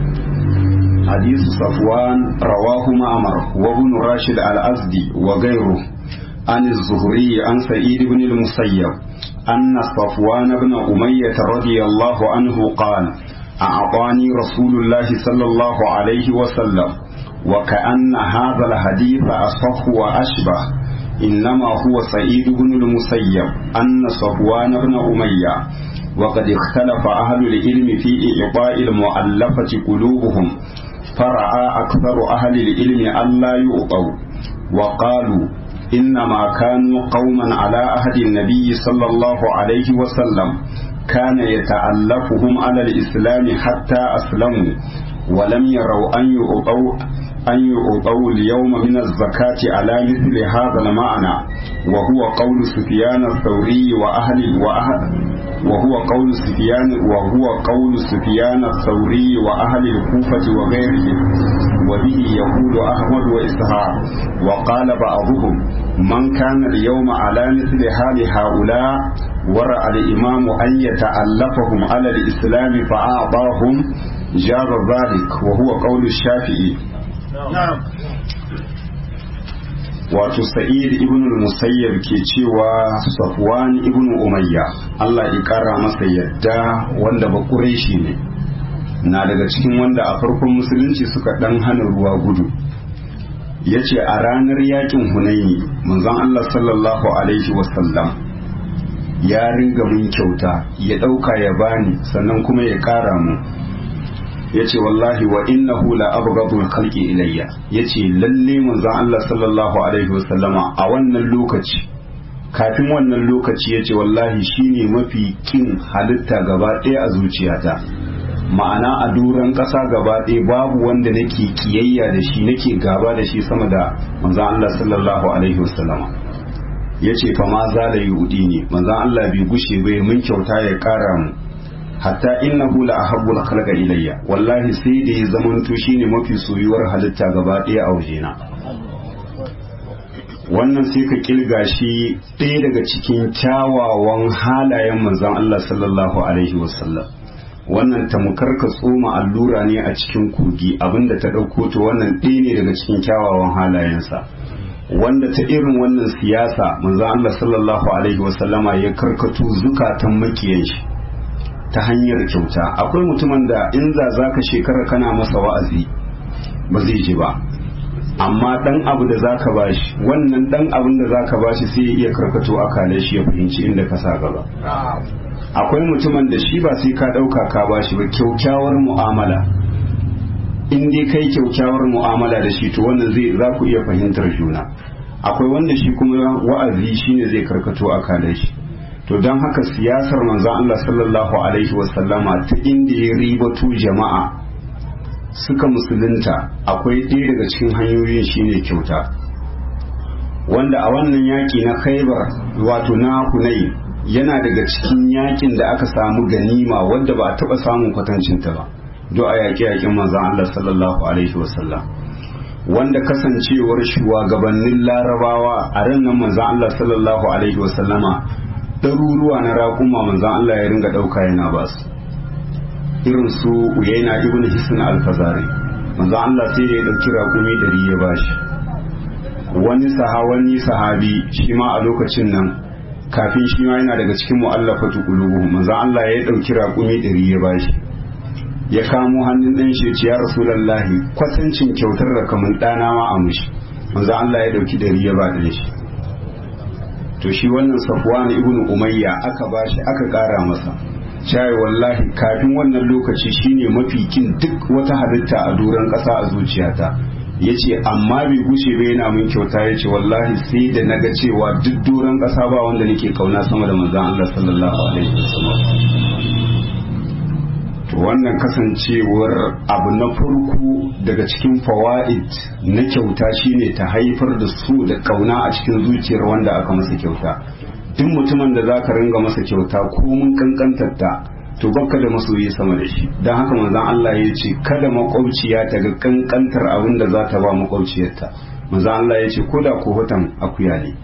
حديث صفوان رواه معمر وابن راشد الأزدي وغيره عن الزهري عن سعيد بن المسيب أن صفوان بن أمية رضي الله عنه قال أعطاني رسول الله صلى الله عليه وسلم وكأن هذا الحديث أصح وأشبه إنما هو سعيد بن المسيب أن صفوان بن أمية وقد اختلف أهل العلم في إعطاء المؤلفة قلوبهم فرأى أكثر أهل العلم ألا يؤطوا وقالوا إنما كانوا قوما على عهد النبي صلى الله عليه وسلم كان يتألفهم على الإسلام حتى أسلموا ولم يروا أن يؤطوا أن يؤطوا اليوم من الزكاة على مثل هذا المعنى وهو قول سفيان الثوري وأهل وأهل وهو قول سفيان وهو قول سفيان الثوري وأهل الكوفة وغيرهم وبه يقول أحمد وإسحاق وقال بعضهم من كان اليوم على مثل حال هؤلاء ورأى الإمام أن يتألفهم على الإسلام فأعطاهم جاب ذلك وهو قول الشافعي na'am wato sa'id ibn al-musayyab ke cewa safwan ibn umayya Allah ya kara masa yadda wanda ba quraishi ne na daga cikin wanda a farkon musulunci suka dan hana ruwa gudu yace a ranar yakin hunaini manzon Allah sallallahu alaihi wasallam ya ringa mun kyauta ya dauka ya bani sannan kuma ya kara mu yace wallahi wa innahu la abghadul khalqi ilayya yace lalle manzon Allah sallallahu alaihi wasallama a wannan lokaci kafin wannan lokaci yace wallahi shine mafi kin halitta gaba ɗaya a zuciyata ma'ana a duran ƙasa gaba ɗaya babu wanda nake kiyayya da shi nake gaba da shi sama da manzon Allah sallallahu alaihi wasallama yace fa ma zala yudi ne manzon Allah bai gushe bai mun kyauta ya ƙara mu hatta innahu la ahabbul khalqa ilayya wallahi sai da ya zamanto shine mafi soyuwar halitta gaba ɗaya a wajena wannan sai ka kilga shi ɗaya daga cikin kyawawan halayen manzon Allah sallallahu alaihi wasallam wannan tamkar ka tsoma allura ne a cikin kogi abinda ta ɗauko to wannan ɗaya ne daga cikin kyawawan halayensa wanda ta irin wannan siyasa manzon Allah sallallahu alaihi wasallama ya karkato zukatan makiyan shi ta hanyar kyauta akwai mutumin da in za za ka shekara kana masa wa'azi ba zai ji ba amma dan abu da za ka bashi wannan dan abin da za ka bashi sai ya iya karkato akalai shi ya fahimci inda ka sa gaba akwai mutumin da shi ba sai ka ɗauka ka bashi ba kyaukyawar mu'amala in dai kai kyaukyawar mu'amala da shi to wannan zai za ku iya fahimtar juna akwai wanda shi kuma wa'azi shine zai karkato a kalar shi to don haka siyasar manzon Allah sallallahu alaihi wasallama ta inda ya ribatu jama'a suka musulunta akwai ɗaya daga cikin hanyoyin shine kyauta wanda a wannan yaƙi na khaibar wato na hunai yana daga cikin yaƙin da aka samu ganima wadda ba a taɓa samun kwatancinta ba do a yaƙe-yaƙin manzon Allah sallallahu alaihi wasallam wanda kasancewar shugabannin larabawa a ran nan manzon Allah sallallahu alaihi wasallama ɗaruruwa na raƙuma manzon Allah ya ringa ɗauka yana ba su irin su uyaina ibn hisn al-fazari manzon Allah sai ya ɗauki raƙumi ɗari ya bashi wani sahawani sahabi shi ma a lokacin nan kafin shi ma yana daga cikin mu'allafatu qulubuhum manzon Allah ya ɗauki raƙumi ɗari ya bashi ya kamo hannun ɗan shi ce ya rasulallahi kwatancin kyautar da kamar ɗana ma a mushi manzo Allah ya ɗauki ɗari ya ba ɗan shi to shi wannan safwan ibnu umayya aka bashi aka ƙara masa cai wallahi kafin wannan lokaci shine mafi kin duk wata halitta a doron ƙasa a zuciyata yace amma bai gushe ba yana min kyauta yace wallahi sai da naga cewa duk doron ƙasa ba wanda nake kauna sama da manzon Allah sallallahu alaihi wasallam to wannan kasancewar abu na farko daga cikin fawa'id na kyauta shine ta haifar da su da kauna a cikin zuciyar wanda aka masa kyauta duk mutumin da zaka ringa masa kyauta ko mun kankantar ta to baka da masoyi sama da shi don haka manzon Allah ya ce kada makwabciya ta ga kankantar abin da za ta ba makwabciyarta manzon Allah ya ce ko da ko hotan akuya ne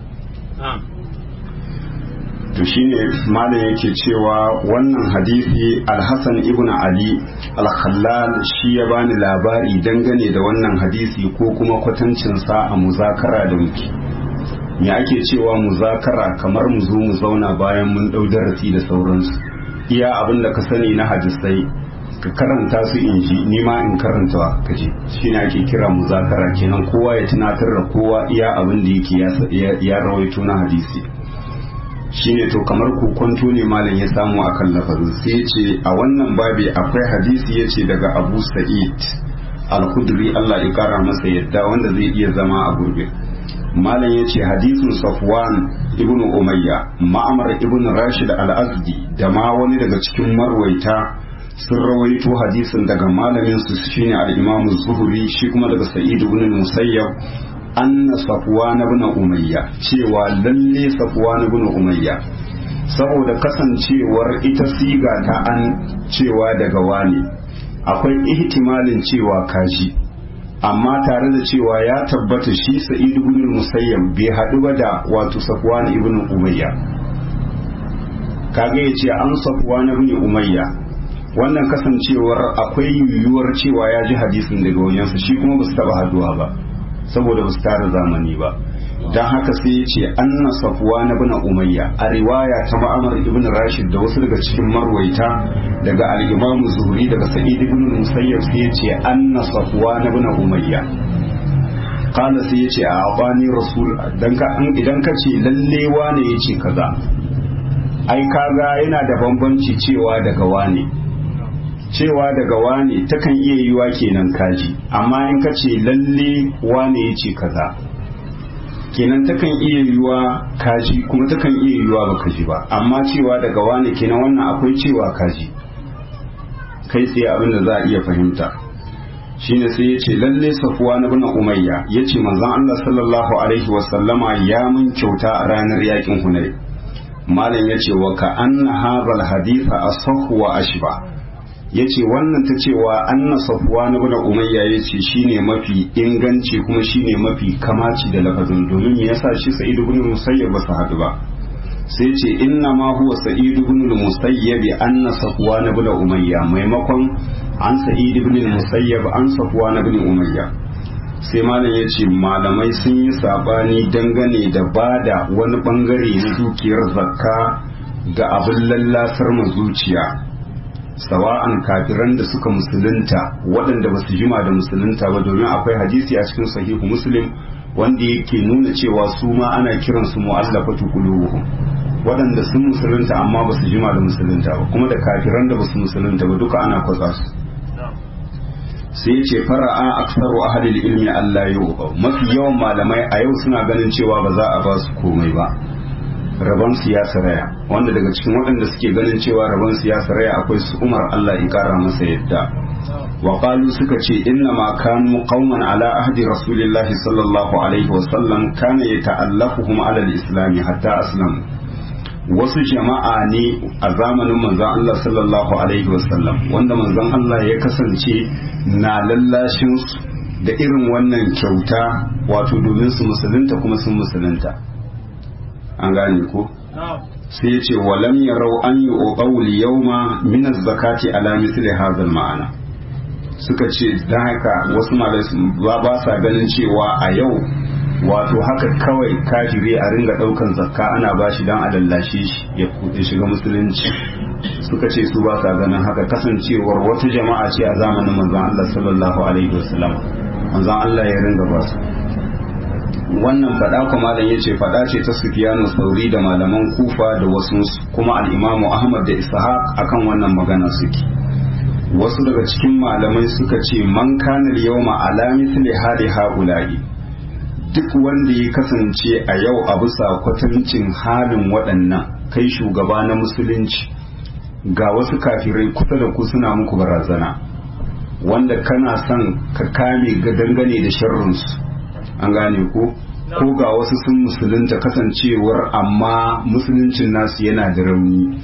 to shine malam yake cewa wannan hadisi alhassan ibn ali al-khallal shi ya bani labari dangane da wannan hadisi ko kuma kwatancinsa a muzakara da muke me ake cewa muzakara kamar mu zo mu zauna bayan mun ɗau darasi da sauransu iya abin da ka sani na hadisai ka karanta su in ji ni ma in karanta ka ji shine ake kira muzakara kenan kowa ya tunatar da kowa iya abin da yake ya rawaito na hadisi shine to kamar kokonto ne malam ya samu a kan lafazin sai ya ce a wannan babi akwai hadisi ya ce daga abu sa'id al-khudri Allah ya kara masa yadda wanda zai iya zama a gurbe malam ya ce hadisin safwan ibn umayya ma'amar ibn rashid al-azdi da ma wani daga cikin marwaita sun rawaito hadisin daga malamin su shine al-imam zuhri shi kuma daga sa'id ibn musayyab anna safwan ibn umayya cewa lalle safwan ibn umayya saboda kasancewar ita siga ta an cewa daga wani akwai ihtimalin cewa kaji amma tare da cewa ya tabbata shi sa'id ibn musayyab bai haɗu ba da wato safwan ibn umayya kage yace an safwan ibn umayya wannan kasancewar akwai yiwuwar cewa ya ji hadisin daga wajensa shi kuma ba su taɓa haduwa ba saboda ba su tara zamani ba don haka sai ya ce anna safuwa na bina umayya a riwaya ta ma'amar ibn rashid da wasu daga cikin marwaita daga al'imamu zuhri daga sa'id ibn musayyab sai ya ce anna safuwa na bina umayya kana sai ya ce a abani rasul idan ka ce lalle wane ya ce kaza ai kaga yana da bambanci cewa daga wane cewa daga wane takan iya yiwa kenan kaji amma in ka ce lalle wane ya ce kaza kenan takan iya yiwa kaji kuma takan iya yiwa baka ji ba amma cewa daga wane kenan wannan akwai cewa kaji kai tsaye abin da za a iya fahimta shine sai ya ce lalle safuwa na bin umayya ya ce manzon Allah sallallahu alaihi wasallama ya mun kyauta a ranar yakin hunay malam ya ce wa ka anna hadha haditha asahhu wa ashba ya ce wannan ta cewa anna safuwa na bada umayya ya ce shi ne mafi inganci kuma shi ne mafi kamaci da lafazin domin ya sa shi sa'idu bin musayyab ba su haɗu ba sai ce inna ma huwa sa'idu bin musayyab anna safuwa na bada umayya maimakon an sa'idu bin musayyab an safuwa na bin umayya sai malam ya ce malamai sun yi sabani dangane da bada wani bangare na dukiyar zakka ga abin lallasar zuciya sawa'an kafiran da suka musulunta waɗanda ba su jima da musulunta ba domin akwai hadisi a cikin sahihu muslim wanda yake nuna cewa su ma ana kiransu mu'allafatu qulubuhum waɗanda sun musulunta amma ba su jima da musulunta ba kuma da kafiran da ba su musulunta ba duka ana kwatsa su sai ya ce fara'a aksaru ahalil ilmi Allah yau mafi yawan malamai a yau suna ganin cewa ba za a ba su komai ba rabon siyasa raya wanda daga cikin waɗanda suke ganin cewa rabon siyasa raya akwai su umar Allah ya kara masa yadda wa qalu suka ce inna ma kanu qauman ala ahdi rasulillahi sallallahu alaihi wa sallam kana yata'allafuhum ala al-islam hatta aslamu wasu jama'a ne a zamanin manzon Allah sallallahu alaihi wa sallam wanda manzon Allah ya kasance na lallashin su da irin wannan kyauta wato domin su musulunta kuma sun musulunta an gane ko sai ya ce walam yarau an yi ƙaul yauma min zakati ala misli hadha ma'ana suka ce dan haka wasu malai ba sa ganin cewa a yau wato haka kawai kafiri a ringa daukan zakka ana bashi dan a lallashe shi ya shiga musulunci suka ce su ba sa ganin haka kasancewar wata jama'a ce a zamanin manzon Allah sallallahu alaihi wasallam manzon Allah ya ringa ba su wannan fada kuma malam yace fada ce ta Sufyanu Sauri da malaman Kufa da wasu kuma al-Imam Ahmad da Ishaq akan wannan magana suke wasu daga cikin malamai suka ce man kana yawma ala mithli hadi haula'i duk wanda ya kasance a yau a bisa kwatancin halin waɗannan kai shugaba na musulunci ga wasu kafirai kusa da ku suna muku barazana wanda kana son ka kame ga dangane da sharrinsu an gane ko ko ga wasu sun musulunta kasancewar amma musuluncin nasu yana da rauni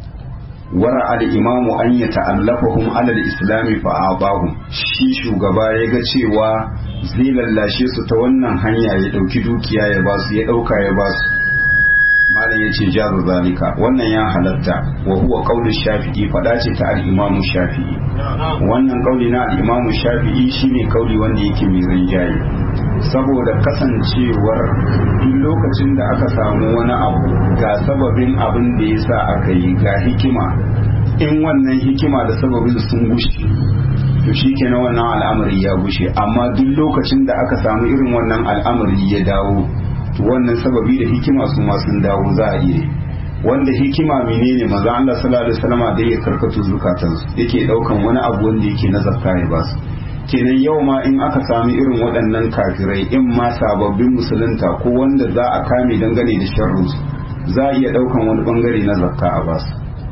wara al-imamu an ya ta'allafahum alal islami fa abahum shi shugaba ya ga cewa zai lallashe su ta wannan hanya ya dauki dukiya ya basu ya dauka ya basu malam ya ce jazu zalika wannan ya halatta wa huwa qaulu shafi'i fada ce ta al-imamu shafi'i wannan kauli na al-imamu shafi'i shine kauli wanda yake mai rinjaye saboda kasancewar duk lokacin da aka samu wani abu ga sababin abin da ya sa aka yi ga hikima in wannan hikima da sababin sun gushe to shi kenan wannan al'amari ya gushe amma duk lokacin da aka samu irin wannan al'amari ya dawo to wannan sababi da hikima su ma sun dawo za a iya wanda hikima menene maza Allah sallallahu alaihi wasallam da ya karkatu zukatansu yake daukan wani abu wanda yake na zakka ya basu kenan yau ma in aka sami irin waɗannan kafirai in ma sababbin musulunta ko wanda za a kame dangane da sharrunsu za a iya ɗaukan wani ɓangare na zakka a basu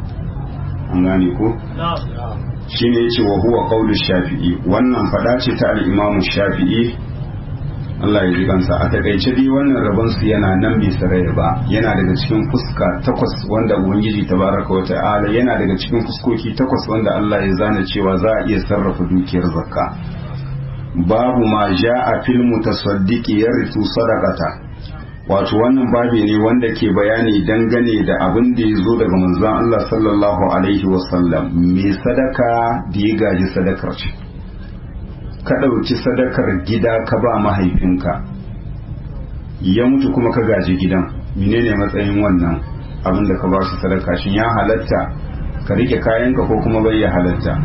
an gane ko shi ne ce wa huwa ƙaunar shafi'i wannan faɗa ce ta al'imamu shafi'i Allah ya ji kansa a takaice dai wannan rabon su yana nan bai saraya ba yana daga cikin fuska takwas wanda ubangiji tabaraka wa ta'ala yana daga cikin fuskoki takwas wanda Allah ya zana cewa za a iya sarrafa dukiyar zakka babu ma ja'a fil mutasaddiqi yarithu sadaqata wato wannan babi ne wanda ke bayani dangane da abin da ya zo daga manzon Allah sallallahu alaihi wasallam mai sadaka da ya gaji sadakar ce ka ɗauki sadakar gida ka ba mahaifinka ya mutu kuma ka gaji gidan menene matsayin wannan abin da ka ba shi sadaka shin ya halatta ka rike kayanka ko kuma bai ya halatta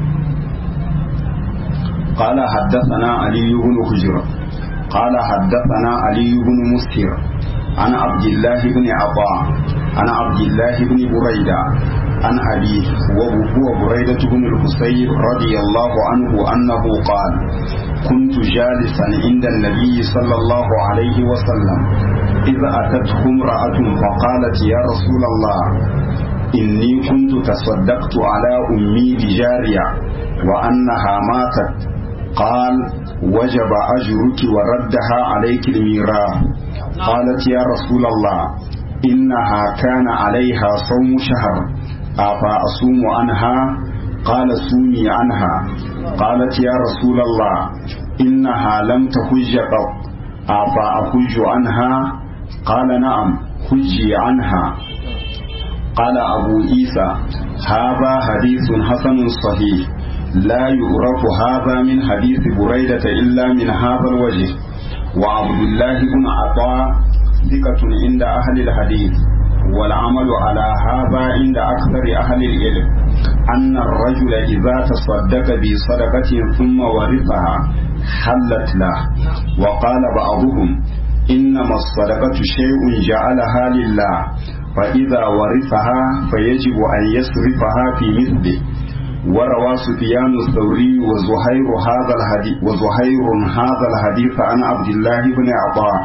قال حدثنا علي بن حجر قال حدثنا علي بن مسهر عن عبد الله بن عطاء عن عبد الله بن بريدة عن أبيه وهو بريدة بن الحصيب رضي الله عنه أنه قال كنت جالسا عند النبي صلى الله عليه وسلم إذ أتته امرأة فقالت يا رسول الله إني كنت تصدقت على أمي بجارية وأنها ماتت قال وجب أجرك وردها عليك الميراث قالت يا رسول الله إنها كان عليها صوم شهر أفأصوم عنها قال صومي عنها قالت يا رسول الله إنها لم تحج قط أفأحج عنها قال نعم حجي عنها قال أبو عيسى هذا حديث حسن صحيح لا يعرف هذا من حديث بريدة إلا من هذا الوجه وعبد الله بن عطاء ثقة عند أهل الحديث والعمل على هذا عند أكثر أهل العلم أن الرجل إذا تصدق بصدقة ثم ورثها حلت له وقال بعضهم إنما الصدقة شيء جعلها لله فإذا ورثها فيجب أن يصرفها في مثله وروى سفيان الثوري وزهير هذا الحديث وزهير هذا الحديث عن عبد الله بن عطاء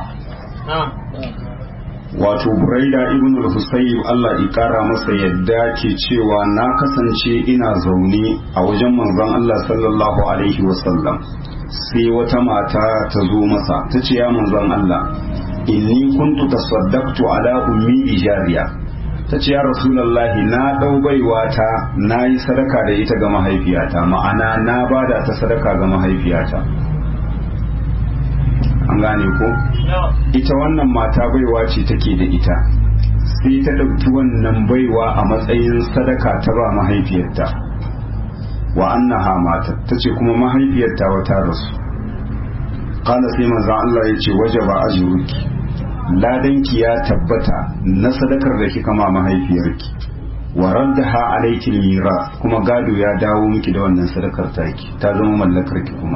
wato buraida ibn al-husayb Allah ya kara masa yadda ke cewa na kasance ina zaune a wajen manzon Allah sallallahu alaihi wasallam sai wata mata ta zo masa ta ce ya manzon Allah inni kuntu tasaddaqtu ala ummi bijariya ta ce ya rasulullahi na dau baiwa ta na yi sadaka da ita ga mahaifiyata ma'ana na bada ta sadaka ga mahaifiyata an gane ko ita wannan mata baiwa ce take da ita sai ta ɗauki wannan baiwa a matsayin sadaka ta ba mahaifiyarta wa annaha mata ta ce kuma mahaifiyarta wata rasu kala sai manzan Allah ya ce waje ba ajuruki ladanki ya tabbata na sadakar da kika ma mahaifiyarki wa raddaha alayki mira kuma gado ya dawo miki da wannan sadakar taki ta zama mallakar ki kuma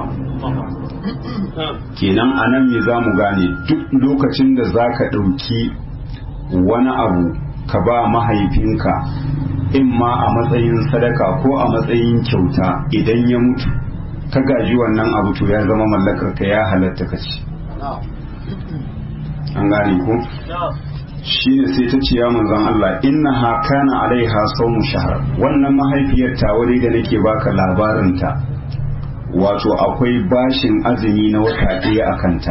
kenan anan me za mu gane duk lokacin da za ka ɗauki wani abu ka ba mahaifinka in ma a matsayin sadaka ko a matsayin kyauta idan ya mutu ka gaji wannan abu to ya zama mallakar ka ya halatta ka ci an gane ku shi ne sai ta ce ya manzon Allah inna ha kana alaiha sawmu shahr wannan mahaifiyar ta wuri da nake baka labarin ta wato akwai bashin azumi na wata ɗaya a kanta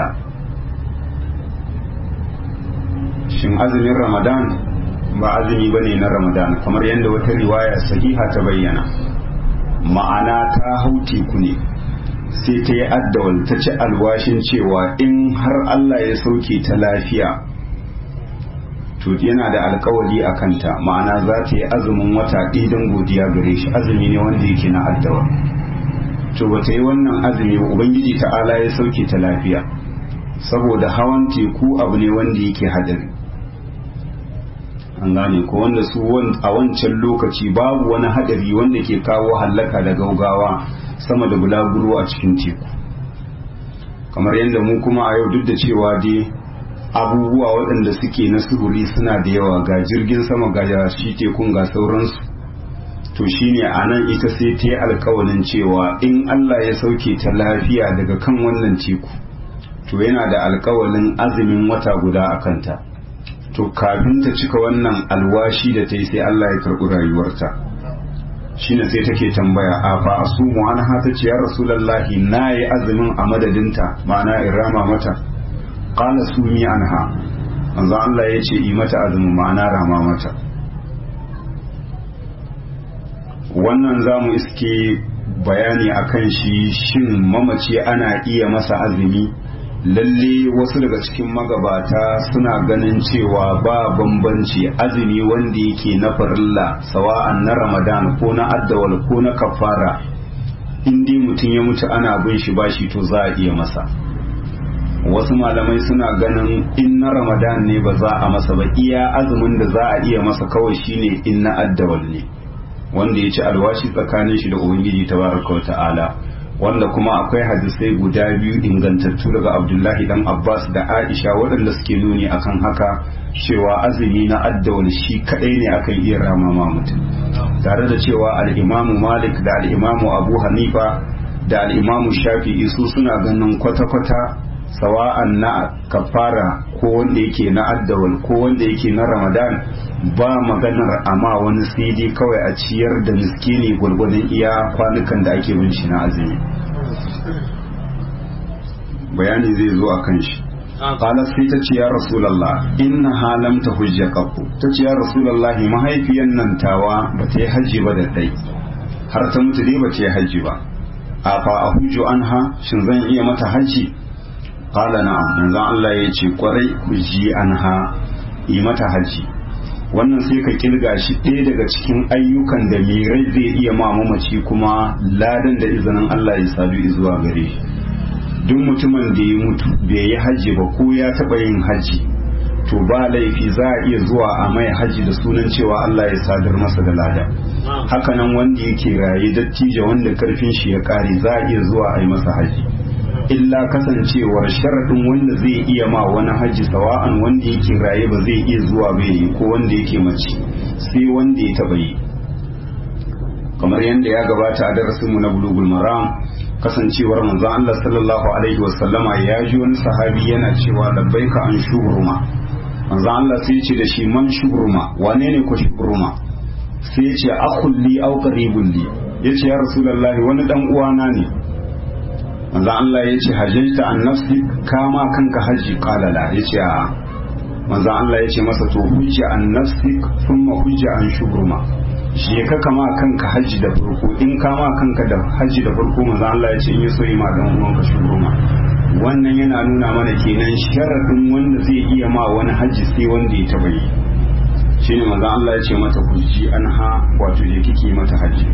shin azumin ramadan ba azumi bane na ramadan kamar yadda wata riwaya sahiha ta bayyana ma'ana ta hau teku ne sai ta yi addawal ta ci alwashin cewa in har Allah ya sauke ta lafiya to yana da alkawari a kanta ma'ana za ta yi azumin wata ɗaya don godiya gare shi azumi ne wanda yake na addawal to ba ta yi wannan azumi ba ubangiji ta'ala ya sauke ta lafiya saboda hawan teku abu ne wanda yake hadari an gane ko wanda su a wancan lokaci babu wani hadari wanda ke kawo hallaka da gaugawa sama da bulaguro a cikin teku kamar yadda mu kuma a yau duk da cewa dai abubuwa waɗanda suke na sufuri suna da yawa ga jirgin sama ga shi tekun ga sauransu to shine a nan ita sai ta yi alkawalin cewa in Allah ya sauke ta lafiya daga kan wannan teku to yana da alkawalin azumin wata guda a kanta to kafin ta cika wannan alwashi da ta yi sai Allah ya karɓi rayuwarta shine sai take tambaya a fa asumu an hata ce ya rasulullahi na yi azumin a madadinta ma'ana in rama mata qala sumi anha manzo Allah ya ce yi mata azumin ma'ana rama mata wannan za mu iske bayani akan shi shin mamaci ana iya masa azumi lalle wasu daga cikin magabata suna ganin cewa ba bambanci azumi wanda yake na farilla sawa'an na ramadan ko na addawal ko na kafara in dai mutum ya mutu ana bin shi bashi to za a iya masa wasu malamai suna ganin in na ramadan ne ba za a masa ba iya azumin da za a iya masa kawai shine in na addawal ne wanda ya ci alwashi tsakanin shi da ubangiji tabaraka wa ta'ala wanda kuma akwai hadisai guda biyu ingantattu daga abdullahi dan abbas da aisha waɗanda suke nuni akan haka cewa azumi na addawal shi kadai ne akan iya ramama mutum tare da cewa al'imamu malik da al'imamu abu hanifa da al'imamu shafi'i su suna ganin kwata-kwata sawa'an na kafara ko wanda yake na addawal ko wanda yake na ramadan ba maganar amma wani sai dai kawai a ciyar da miskini gwargwadon iya kwanukan da ake bin shi na azumi bayani zai zo a kan shi qalat sai ta ce ya rasulullah inna halam ta hujja qattu ta ce ya rasulullah mahaifiyan nan tawa ba ta yi haji ba da dai har ta mutu dai ba ta yi haji ba a fa a hujju anha shin zan iya mata haji qala na'am manzon Allah ya ce kwarai hujji anha yi mata haji wannan sai ka kirga shi ɗaya daga cikin ayyukan da mai rai zai iya ma mamaci kuma ladan da izinin Allah ya sadu zuwa gare shi duk mutumin da ya mutu bai yi hajji ba ko ya taɓa yin hajji to ba laifi za a iya zuwa a mai hajji da sunan cewa Allah ya sadar masa da lada hakanan wanda yake raye dattijo wanda karfin shi ya kare za a iya zuwa a yi masa hajji illa kasancewar sharaɗin wanda zai iya ma wani haji sawa'an wanda yake raye ba zai iya zuwa bai yi ko wanda yake mace sai wanda ya taɓa yi kamar yadda ya gabata a darasinmu na bulugul maram kasancewar manzon Allah sallallahu alaihi wasallama ya ji wani sahabi yana cewa labbaika an shubruma manzon Allah sai ya ce da shi man shubruma wane ne ko shubruma sai ya ce akhulli aw qaribun li yace ya rasulullahi wani dan uwana ne manzo Allah ya ce hajjata an nafsi kama kanka haji qala la ya ce a manzo Allah ya ce masa to hujja an nafsi thumma hujja an shubruma shi ka kama kanka haji da farko in kama kanka da haji da farko manzo Allah ya ce in yaso ma dan uwanka shubruma wannan yana nuna mana kenan sharadin wanda zai iya ma wani haji sai wanda ya taba yi shine manzo Allah ya ce mata hujji anha wato je kike mata haji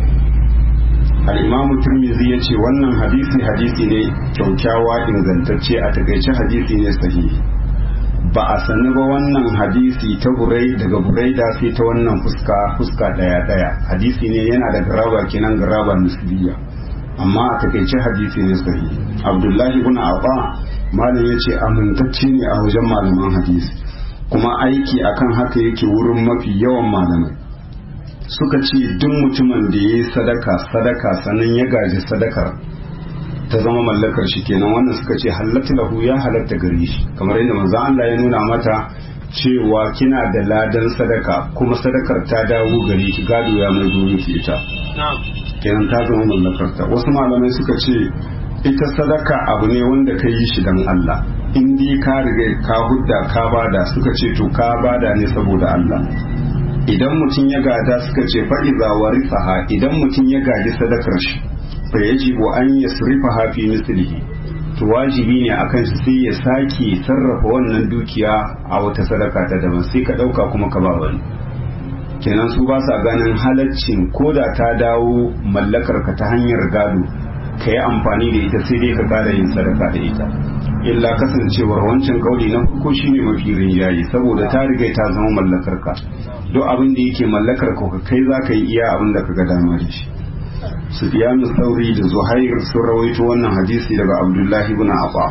al'imamu turmizi ya ce wannan hadisi hadisi ne kyaukyawa ingantacce a takaice hadisi ne sahihi ba a sani ba wannan hadisi ta burai daga burai da sai ta wannan fuska fuska daya daya hadisi ne yana da garaba kenan garaba nisbiya amma a takaice hadisi ne sahihi abdullahi ibn abba malam ya ce amintacce ne a wajen malaman hadisi kuma aiki akan haka yake wurin mafi yawan malamai suka ce duk mutumin da ya yi sadaka sadaka sannan ya gaji sadakar ta zama mallakar shi kenan wannan suka ce halatta lahu ya halatta gare shi kamar yadda manzo Allah ya nuna mata cewa kina da ladan sadaka kuma sadakar ta dawo gare ki gado ya mai gobe ki ita kenan ta zama mallakar ta wasu malamai suka ce ita sadaka abu ne wanda ka yi shi dan Allah in dai ka riga ka hudda ka bada suka ce to ka bada ne saboda Allah idan mutum ya gada suka ce fa'iza wa rifaha idan mutum ya gaji sadakar shi fa yajibu an yasrifaha fi mislihi to wajibi ne akan shi sai ya sake sarrafa wannan dukiya a wata sadaka ta daban sai ka dauka kuma ka ba wani kenan su ba sa ganin halaccin ko da ta dawo mallakar ka ta hanyar gado ka yi amfani da ita sai dai ka kara yin sadaka da ita illa kasancewar wancan kauli na farko shine mafi rinjaye saboda ta riga ta zama mallakar ka duk abin da yake mallakar ka kai za ka yi iya abin da ka ga dama da shi Sufyanu Sauri da Zuhair sun rawaito wannan hadisi daga Abdullahi ibn Abba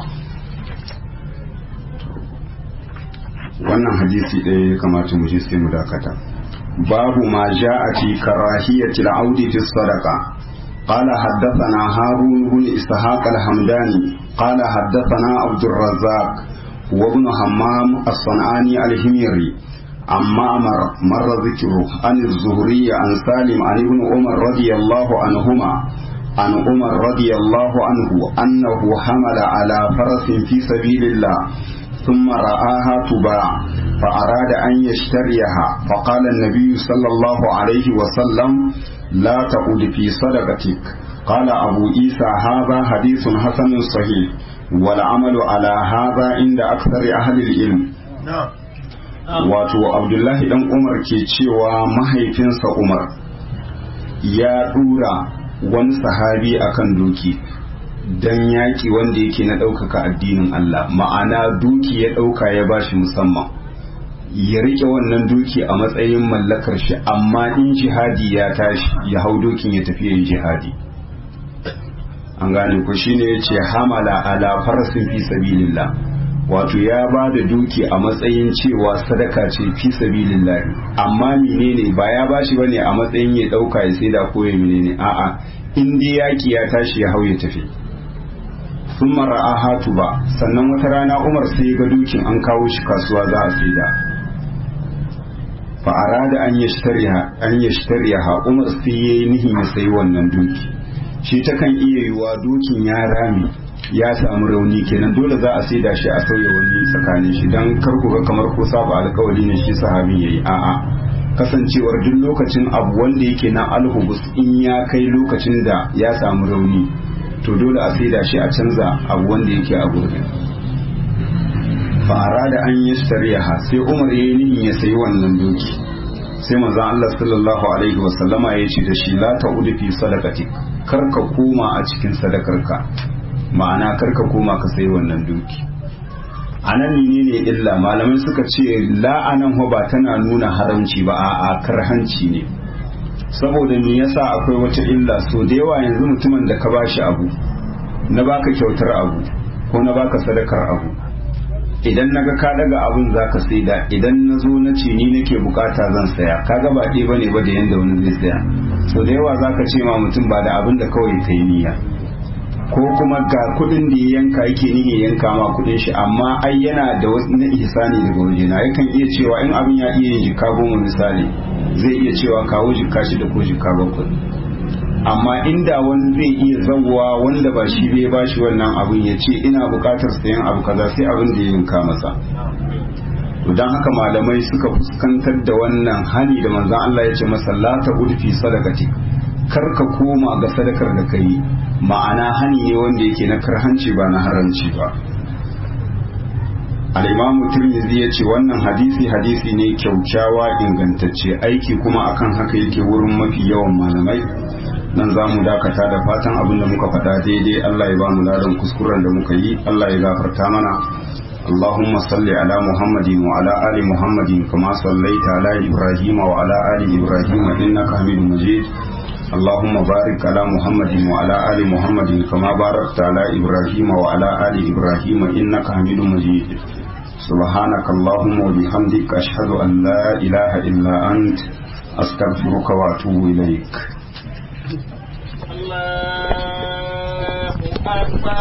wannan hadisi ɗaya ya kamata mu ji sai mu dakata babu ma ja'a fi karahiyati al-audi fi sadaqa قال حدثنا هارون بن إسحاق الحمداني قال حدثنا عبد الرزاق وابن همام الصنعاني الهميري عن معمر مر ذكره عن الزهري عن سالم عن ابن عمر رضي الله عنهما عن عمر رضي الله عنه أنه حمل على فرس في سبيل الله ثم رآها تباع فأراد أن يشتريها فقال النبي صلى الله عليه وسلم لا تعود في صدقتك قال أبو عيسى هذا حديث حسن صحيح والعمل على هذا عند أكثر أهل العلم wato abdullahi dan umar ke cewa mahaifinsa umar ya dura wani sahabi akan doki don yaƙi wanda yake na ɗaukaka addinin Allah ma'ana duki ya ɗauka ya bashi musamman ya rike wannan duki a matsayin mallakar shi amma in jihadi ya tashi ya hau dokin ya tafi yin jihadi an gane ku shine ya ce hamala ala farasin fi sabilillah wato ya ba da duki a matsayin cewa sadaka ce fi sabilillah amma menene ba ya bashi bane a matsayin ya dauka ya saida ko ya menene a'a in dai yaki ya tashi ya hau ya tafi sun mara hatu ba sannan wata rana umar sai ga dukin an kawo shi kasuwa za a saida fa arada an yashtariha an yashtariha umar sai yayi nihin ya sayi wannan duki shi ta kan iya yiwa dukin ya rami ya samu rauni kenan dole za a saida shi a sauya wani tsakanin shi dan kar ku ga kamar ko saba alkawari ne shi sahabi yayi a'a kasancewar duk lokacin abu wanda yake na alhubus in ya kai lokacin da ya samu rauni to dole a saida shi a canza abu wanda yake a gurbin fara da an yi shari'a sai umar ya yi nihin ya sayi wannan doki sai manzon Allah sallallahu alaihi wasallama ya ce da shi la ta'udu fi sadaqatik kar ka koma a cikin sadakarka ma'ana kar ka koma ka sayi wannan doki anan ne illa malamai suka ce la'anan ba tana nuna haramci ba a'a karhanci ne saboda me yasa akwai wata illa so da yawa yanzu mutumin da ka bashi abu na baka kyautar abu ko na baka sadakar abu idan naga ka daga abun zaka saida idan na zo na ce ni nake bukata zan saya kaga ba ɗaya bane ba da yanda wani zai saya so da yawa zaka ce ma mutum ba da abin da kawai ta yi niyya ko kuma ga kudin da ya yanka yake niyyar yanka ma kudin shi amma ai yana da wasu na ihsani daga wajena yakan iya cewa in abin ya iya yin jika goma misali zai iya cewa kawo jika shida ko jika bakwai amma inda wani zai iya zawwa wanda ba shi bai ba shi wannan abin ya ce ina bukatar sayan abu kaza sai abin da ya yanka masa to dan haka malamai suka fuskantar da wannan hani da manzon Allah ya ce masa la ta udfi sadaqati kar ka koma ga sadakar da kai ma'ana hani ne wanda yake na karhanci ba na haramci ba al-imamu tirmidhi ya ce wannan hadisi hadisi ne kyaukyawa ingantacce aiki kuma akan haka yake wurin mafi yawan malamai nan za mu dakata da fatan abin da muka faɗa daidai Allah ya ba mu ladan kuskuren da muka yi Allah ya gafarta mana اللهم صل على محمد وعلى آل محمد كما صليت على إبراهيم وعلى آل إبراهيم إنك حميد مجيد اللهم بارك على محمد وعلى آل محمد كما باركت على إبراهيم وعلى آل إبراهيم إنك حميد مجيد سبحانك اللهم وبحمدك أشهد أن لا إله إلا أنت أستغفرك وأتوب إليك Allah